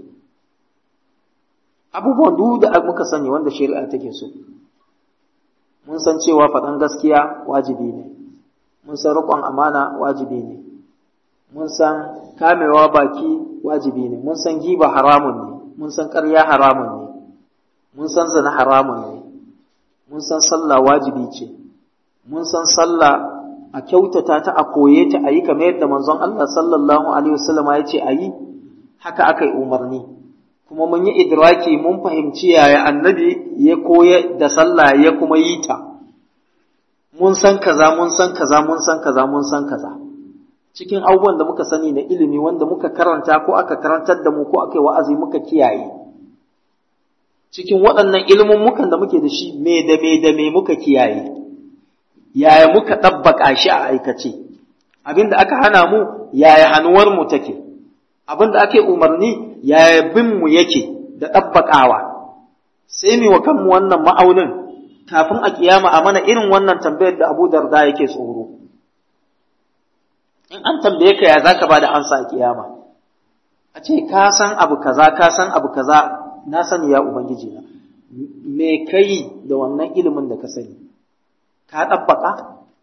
Speaker 1: abubuwan duk da muka sani wanda shari'a take so mun san cewa faɗan gaskiya wajibi ne mun san riƙon amana wajibi ne mun san kamewa baki wajibi ne mun san giba haramun ne mun san ƙarya haramun ne mun san zina haramun ne mun san sallah wajibi ce mun san sallah a kyautata ta a koye ta a yi kamar yadda manzon Allah sallallahu alaihi wasallam ya ce a yi haka aka yi umarni kuma mun yi idraki mun fahimci yaya annabi ya koya da sallah ya kuma yi ta mun san kaza mun san kaza mun san kaza mun san kaza cikin abubuwan da muka sani na ilimi wanda muka karanta ko aka karantar da mu ko aka yi wa'azi muka kiyaye cikin waɗannan ilmummukan da muke da shi me da me da me muka kiyaye yaya muka ɗabbaka shi a aikace abin da aka hana mu yaya hannuwar mu take abin da ake umarni yaya bin mu yake da ɗabbakawa sai mu wa kanmu wannan ma'aunin kafin a kiyama a mana irin wannan tambayar da Abu Darda yake tsoro in an tambaye ka ya zaka bada ansa a kiyama a ce ka san abu kaza ka san abu kaza na sani ya ubangiji na me kai da wannan ilimin da ka sani ka ɗabbaka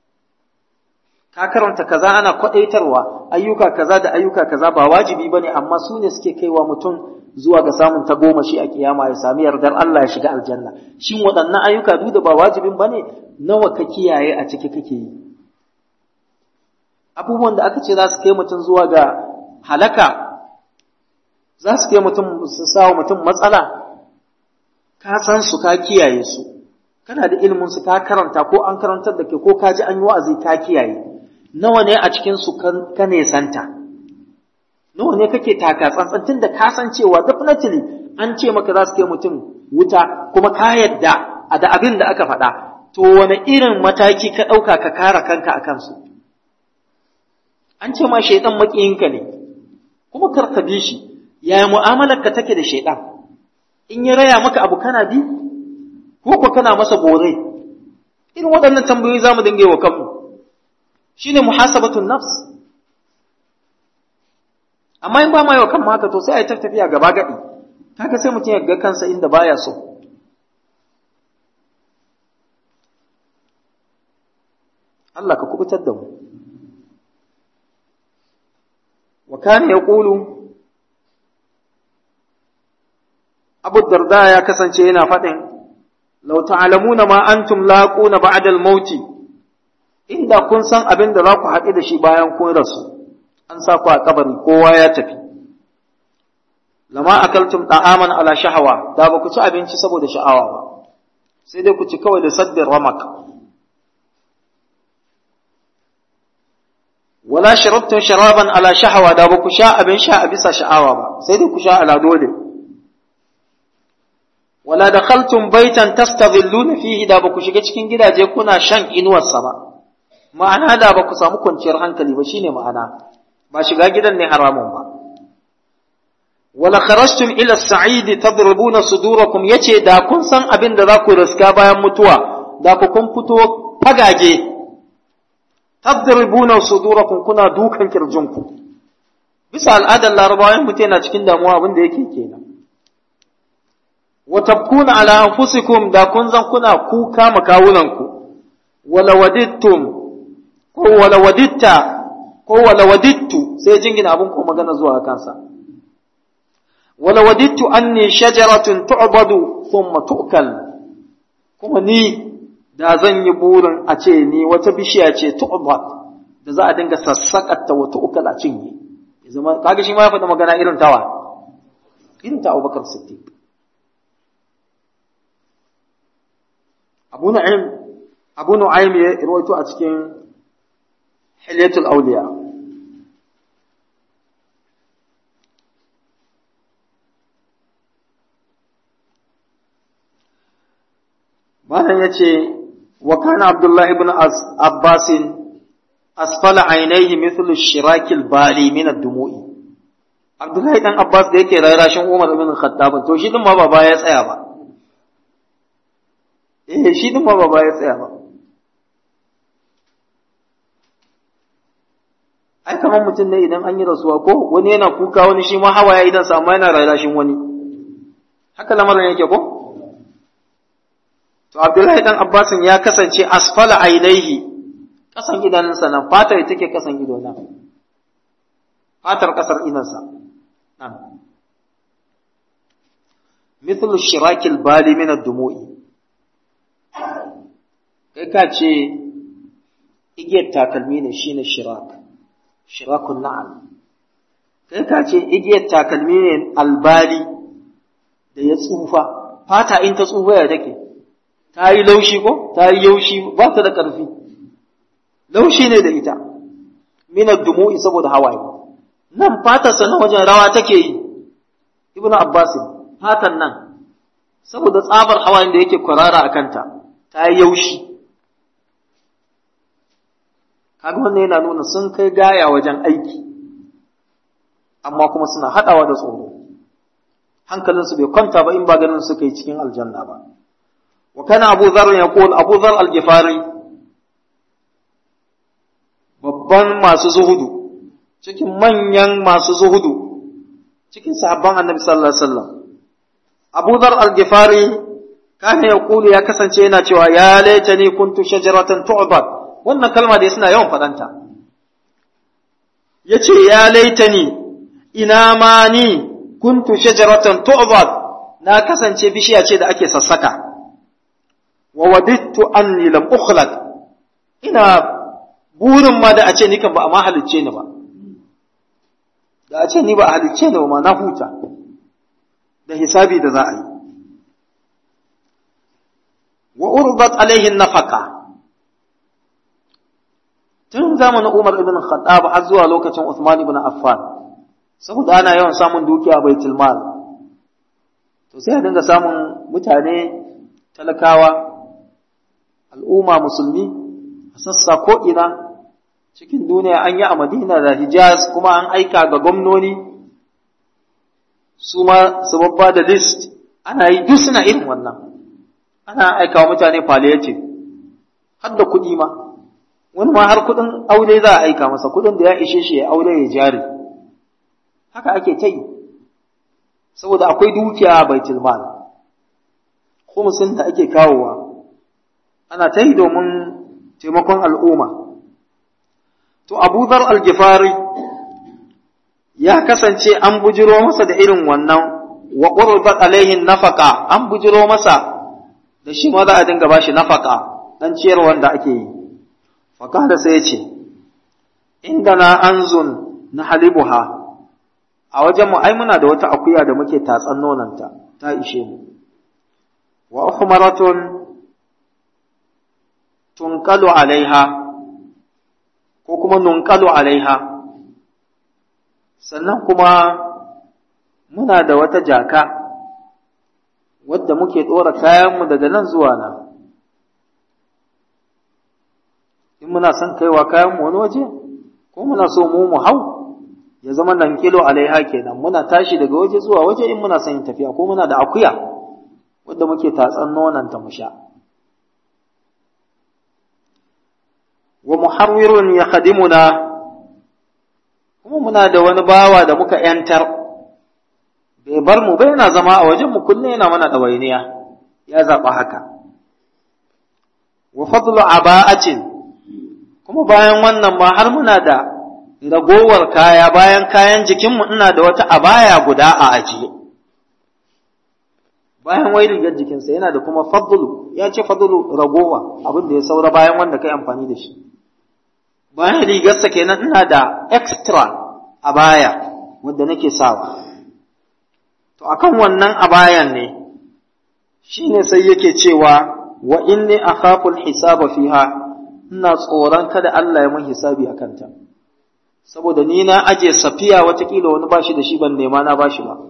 Speaker 1: ka karanta kaza ana kwaɗaitarwa ayyuka kaza da ayyuka kaza ba wajibi ba ne amma su ne suke kaiwa mutum zuwa ga samun tagomashi a kiyama ya sami yardar Allah ya shiga aljanna shin waɗannan ayyuka duk da ba wajibin ba ne nawa ka kiyaye a ciki kake yi abubuwan da aka ce za su kai mutum zuwa ga halaka za su kai mutum su sawa mutum matsala ka san su ka kiyaye su kana da ilimin su ka karanta ko an karantar da ke ko ka ji an yi wa'azi ka kiyaye nawa ne a cikin su ka nesanta nawa ne kake taka tsantsan tun da ka san cewa definitely an ce maka za su kai mutum wuta kuma ka yadda a da abin da aka faɗa to wani irin mataki ka ɗauka ka kare kanka a kansu an ce ma shaidan maƙiyinka ne kuma kar ka bi shi yaya mu'amalar ka take da shaidan in ya raya maka abu kana bi ko ko kana masa bore irin waɗannan tambayoyi za mu dinga yi wa kanmu shine muhasabatun nafs amma in ba ma yi wa kanmu haka to sai a yi ta tafiya gaba gaɗi kaga sai mutum ya ga kansa inda baya so Allah ka kubutar da mu wa kana yaqulu Abu Darda ya kasance yana faɗin لو تعلمون ما أنتم لاقون بعد الموت inda kun san abin da za ku haɗu da shi bayan kun rasu an sa ku a kabari kowa ya tafi lama akaltum ta'aman ala shahawa da ba ku ci abinci saboda sha'awa ba sai dai ku ci kawai da saddin ramak wala sharabtum sharaban ala shahawa da ba ku sha abin sha a bisa sha'awa ba sai dai ku sha ala dole wala dakhaltum baitan tastadhilluna fihi da ba ku shiga cikin gidaje kuna shan inuwarsa ba ma'ana da ba ku samu kwanciyar hankali ba shine ma'ana ba shiga gidan ne haramun ba wala kharajtum ila as-sa'id tadribuna sudurakum yace da kun san abin da za ku riska bayan mutuwa da ku kun fito fagage tadribuna sudurakum kuna dukan kirjinku bisa al'adar larabawa mutum yana cikin damuwa abin da yake kenan wa tabkuna ala anfusikum da kun zan kuna kuka makawunanku wala wadittum ko wala waditta ko wala wadittu sai jingina abun ko magana zuwa kansa wala wadittu anni shajaratun tu'badu thumma tu'kal kuma ni da zan yi burin a ce ni wata bishiya ce tu'bad da za a dinga sassakata wa tu'kal a cinye zama kaga shi ma ya faɗi magana irin tawa irin ta abubakar siddiq abu na'im abu nu'aym ya rawaito a cikin hilyatul awliya malam yace wa kana abdullahi ibn abbas asfala ainihi mithlu shirakil bali min ad-dumu'i abdullahi dan abbas da yake rarashin umar ibn khattab to shi din ma ba ya tsaya ba eh shi din ma ba ya tsaya ba ai kamar mutum ne idan an yi rasuwa ko wani yana kuka wani shi ma hawaye idan sa amma yana rarashin wani haka lamarin yake ko to abdullahi dan abbasin ya kasance asfala ainihi kasan idanunsa nan fatar take kasan ido nan fatar kasar idansa nan mithlu shirakil bali min ad-dumu'i kai ka ce igiyar takalmi ne shine shirak shirakun na'al kai ka ce igiyar takalmi ne albali da ya tsufa fata in ta tsufa ya take ta yi laushi ko ta yi yaushi ba ta da ƙarfi laushi ne da ita minar dumu'i saboda hawaye nan fatarsa na wajen rawa take yi ibnu abbas fatan nan saboda tsabar hawayen da yake kwarara a kanta ta yi yaushi kaga wannan yana nuna sun kai gaya wajen aiki amma kuma suna haɗawa da tsoro hankalinsu bai kwanta ba in ba ganin suka yi cikin aljanna ba wa kana abu zar ya abu zar al-gifari babban masu zuhudu cikin manyan masu zuhudu cikin sahabban annabi sallallahu alaihi wasallam Abu Dhar al-Ghifari kana ya kulu ya kasance yana cewa ya laitani kuntu shajaratan tu'bad wannan kalma da suna yawan fadanta yace ya laitani ina ma ni kuntu shajaratan tu'bad na kasance bishiya ce da ake sassaka wa wadittu anni lam ukhlaq ina burin ma da a ce ni kan ba a ma halicce ni ba da a ce ni ba a halicce ni ba ma na huta da hisabi da za a yi wa urbat alaihin nafaka tun zamanin Umar ibn Khattab har zuwa lokacin Uthman ibn Affan saboda ana yawan samun dukiya baitul mal to sai a dinga samun mutane talakawa al'umma musulmi a sassa ko ina cikin duniya an yi a Madina da Hijaz kuma an aika ga gwamnoni su ma su babba da list ana yi duk suna irin wannan ana aika wa mutane palliative har da kuɗi ma wani ma har kuɗin aure za a aika masa kuɗin da ya ishe shi ya aure ya jari haka ake ta yi saboda akwai dukiya a baitul mal khumsin da ake kawowa ana ta yi domin taimakon al'umma to abu dhar al-gifari ya kasance an bujiro masa da irin wannan wa qurbat alaihi nafaqa an bujiro masa da shi ma za a dinga bashi nafaqa dan ciyar wanda ake yi fa kada sai ya ce indana anzun na halibuha a wajen mu ai muna da wata akuya da muke tatsan nonanta ta ishe mu wa uhmaratun tunqalu alaiha ko kuma nunqalu alaiha sannan kuma muna da wata jaka wadda muke ɗora kayanmu daga nan zuwa nan in muna son kaiwa kayanmu wani waje ko muna so mu mu hau ya zama nan kilo alaiha kenan muna tashi daga waje zuwa waje in muna son yin tafiya ko muna da akuya wadda muke tatsan nonanta mu sha wa muharwirun ya khadimuna kuma muna da wani bawa da muka ‘yantar, bai bar mu bai yana zama a wajen mu kullum yana mana ɗawainiya, ya zaɓa haka. Wa fadlu aba'atin kuma bayan wannan ma har muna da ragowar kaya bayan kayan jikinmu ina da wata abaya guda a ajiye. Bayan wai rigar jikinsa yana da kuma fadlu, ya ce fadlu ragowa abin da ya saura bayan wanda kai amfani da shi. bayan rigarsa kenan ina da extra a baya wanda nake sawa to akan wannan abayan ne shine sai yake cewa wa inni akhafu al-hisaba fiha ina tsoron kada Allah ya mun hisabi akan ta saboda ni na aje safiya watakila wani bashi da shi ban nema na bashi ba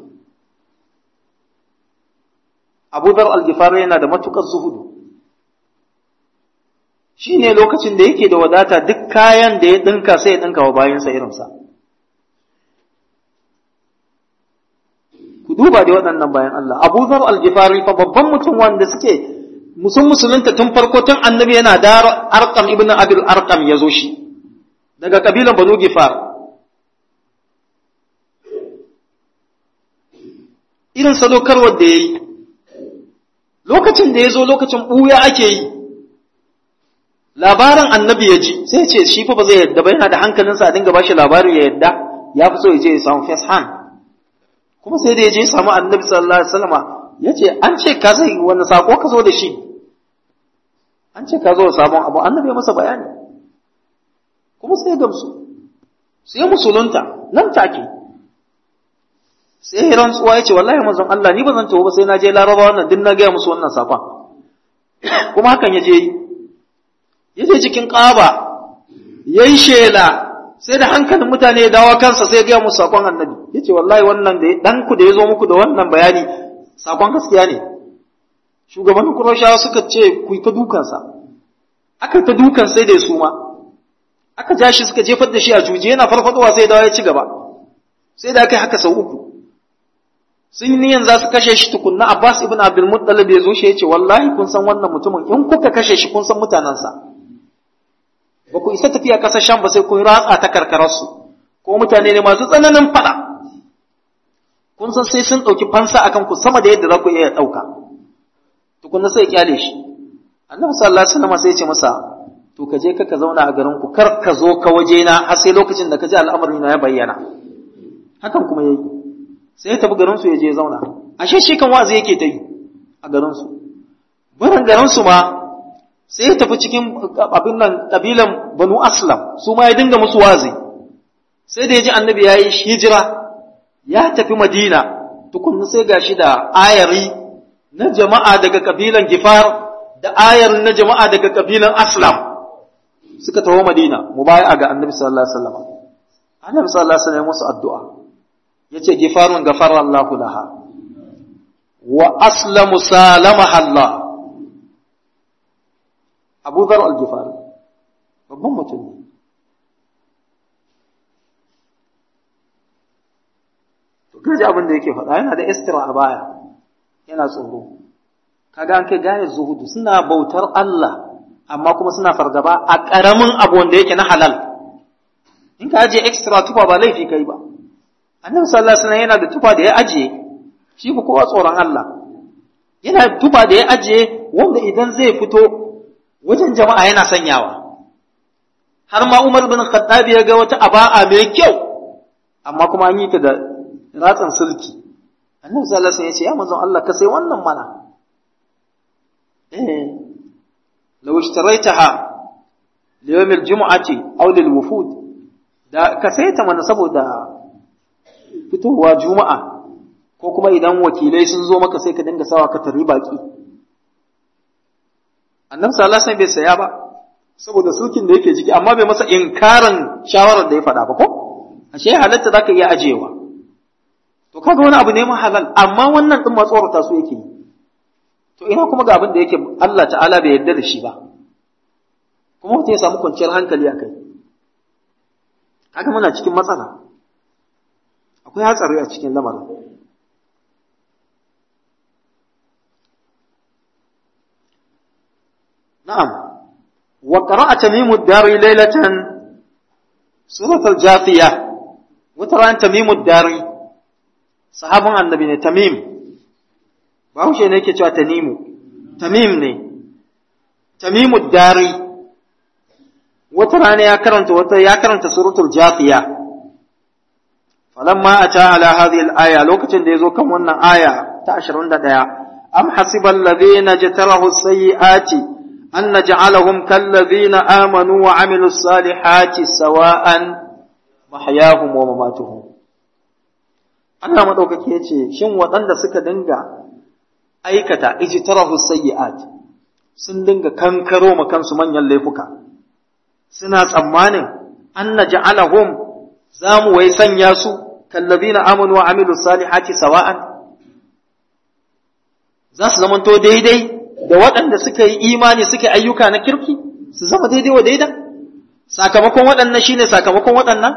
Speaker 1: Abu Dhar al-Ghifari yana da matukar zuhudu shine lokacin da yake da wadata duk kayan da ya dinka sai ya dinka wa bayansa irinsa ku duba da waɗannan bayan Allah Abu Dhar al-Ghifari fa babban mutum wanda suke musun musulunta tun farko tun annabi yana da Arqam ibn Abil Arqam ya zo shi daga kabilan Banu Gifar irin sadaukarwar da ya yi lokacin da ya zo lokacin ɓuya ake yi labarin annabi ya ji sai ce shi fa ba zai yadda ba yana da hankalinsa a dinga bashi labari ya yadda ya fi so ya je ya samu first hand kuma sai da ya je ya samu annabi sallallahu alaihi wasallama ya ce an ce ka zai wani sako ka zo da shi an ce ka zo da sabon abu annabi ya masa bayani kuma sai gamsu sai musulunta nan take sai rantsuwa ya ce wallahi manzon Allah ni ba zan tawo ba sai na je laraba wannan din na gaya musu wannan sakon kuma hakan ya je yi ya je cikin ƙaba ya yi shela sai da hankalin mutane ya dawo kansa sai ya gaya musu sakon annabi ya ce wallahi wannan da ɗanku da ya zo muku da wannan bayani sakon gaskiya ne shugabannin kuroshawa suka ce ku yi ta dukansa aka ta dukan sai da ya suma aka ja shi suka jefar da shi a juje yana farfadowa sai dawo ya ci gaba sai da aka yi haka sau uku sun yi niyan za su kashe shi tukunna Abbas ibn Abdul Muttalib ya zo shi ya ce wallahi kun san wannan mutumin in kuka kashe shi kun san mutanensa ba ku isa tafiya ƙasar Sham ba sai kun ratsa ta karkararsu ko mutane ne masu tsananin faɗa kun san sai sun ɗauki fansa akan ku sama da yadda za ku iya ɗauka tukunna sai ya kyale shi annabi sallallahu alaihi wasallam sai ya ce masa to ka je ka zauna a garin ku kar ka zo ka waje na har sai lokacin da ka ji al'amarin na ya bayyana hakan kuma yayi sai ya tafi garin su ya je zauna ashe shi kan wazi yake ta yi a garin su barin garin su ma sai ya tafi cikin abin nan kabilan banu aslam su ma ya dinga musu wazi sai da ya ji annabi ya yi hijira ya tafi madina tukunna sai gashi da ayari na jama'a daga kabilan gifar da ayar na jama'a daga kabilan aslam suka taho madina mu baya ga annabi sallallahu alaihi wasallam annabi sallallahu alaihi wasallam musu addu'a yace gifarun gafara Allahu laha wa aslamu salamaha Allah Abu Dhar al-Ghifari babban mutum ne to kaji abin da yake faɗa yana da istira a baya yana tsoro kaga an kai gane zuhudu suna bautar Allah amma kuma suna fargaba a ƙaramin abu wanda yake na halal in ka ajiye extra tufa ba laifi kai ba annabi sallallahu alaihi wasallam yana da tufa da ya ajiye shi ku kowa tsoron Allah yana da tufa da ya ajiye wanda idan zai fito wajen jama'a yana sanyawa har ma Umar bin Khattab ya ga wata aba'a mai kyau amma kuma an yi ta da ratsan sulki annabi sallallahu alaihi wasallam ya ce ya manzon Allah ka sai wannan mana eh لو اشتريتها ليوم الجمعة أو للوفود da ka saita mana saboda fitowa juma'a ko kuma idan wakilai sun zo maka sai ka dinga sawa ka tari baki annabi sallallahu alaihi bai saya ba saboda sulkin da yake jiki amma bai masa inkarin shawarar da ya faɗa ba ko ashe halatta zaka iya ajewa to kaga wani abu ne ma halal amma wannan din matsorata su yake yi to ina kuma ga abin da yake Allah ta'ala bai yarda da shi ba kuma mutum ya samu kwanciyar hankali a kai kaga muna cikin matsala akwai hatsari a cikin lamarin na'am wa qara'a tamimu dari laylatan suratul jafiya wata ran tamimu dari sahabin annabi ne tamim bahaushe ne yake cewa tanimu tamim ne tamimu dari wata rana ya karanta wata ya karanta suratul jafiya falamma ata ala hadhihi al-aya lokacin da yazo kan wannan aya ta 21 am hasiba alladhina jatarahu sayyiati an naj'alahum kalladhina amanu wa amilus salihati sawa'an mahyahum wa mamatuhum Allah madaukake ya ce shin waɗanda suka dinga aikata ijtarahu sayyi'at sun dinga kankaro ma kansu manyan laifuka suna tsammanin an naj'alahum zamu wai sanya su kallabina amanu wa amilu salihati sawa'an za su zamanto daidai da waɗanda suka yi imani suka ayyuka na kirki su zama daidai wa daida sakamakon waɗannan shine sakamakon waɗannan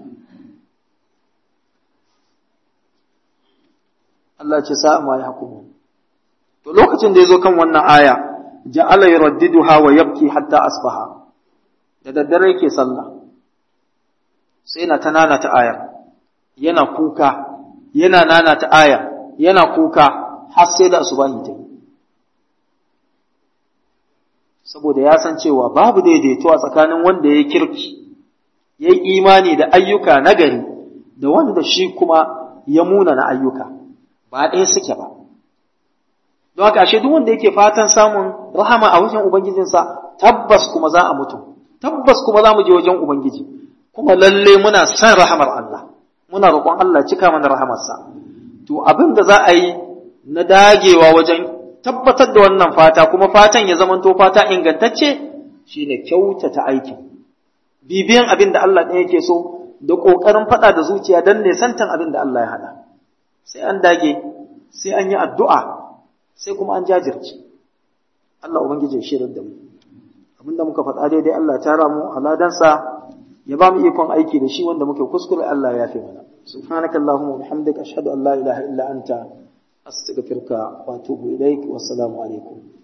Speaker 1: Allah ce sa'a ma ya hukumu to lokacin da ya zo kan wannan aya ja'ala yuraddiduha wa yabki hatta asbaha da daddare yake sallah sai na ta nana ta aya yana kuka yana nana ta aya yana kuka har sai da asubahi ta yi saboda ya san cewa babu daidaito a tsakanin wanda ya kirki ya yi imani da ayyuka nagari da wanda shi kuma ya muna na ayyuka ba ɗaya suke ba don haka ashe duk wanda yake fatan samun rahama a wajen ubangijinsa tabbas kuma za a mutu tabbas kuma za mu je wajen ubangiji kuma lalle muna son rahamar Allah muna roƙon Allah cika mana rahamarsa to abin da za a yi na dagewa wajen tabbatar da wannan fata kuma fatan ya zamanto fata ingantacce shine kyautata aikin bibiyan abin da Allah ɗaya yake so da ƙoƙarin faɗa da zuciya don nesantan abin da Allah ya haɗa sai an dage sai an yi addu'a sai kuma an jajirce Allah ubangiji ya shirar da mu abin da muka faɗa daidai Allah ta ramu a ladansa ya ba mu ikon aiki da shi wanda muke kuskure Allah ya fi mana subhanakallahumma wa bihamdika ashhadu an la ilaha illa anta أستغفرك وأتوب إليك والسلام عليكم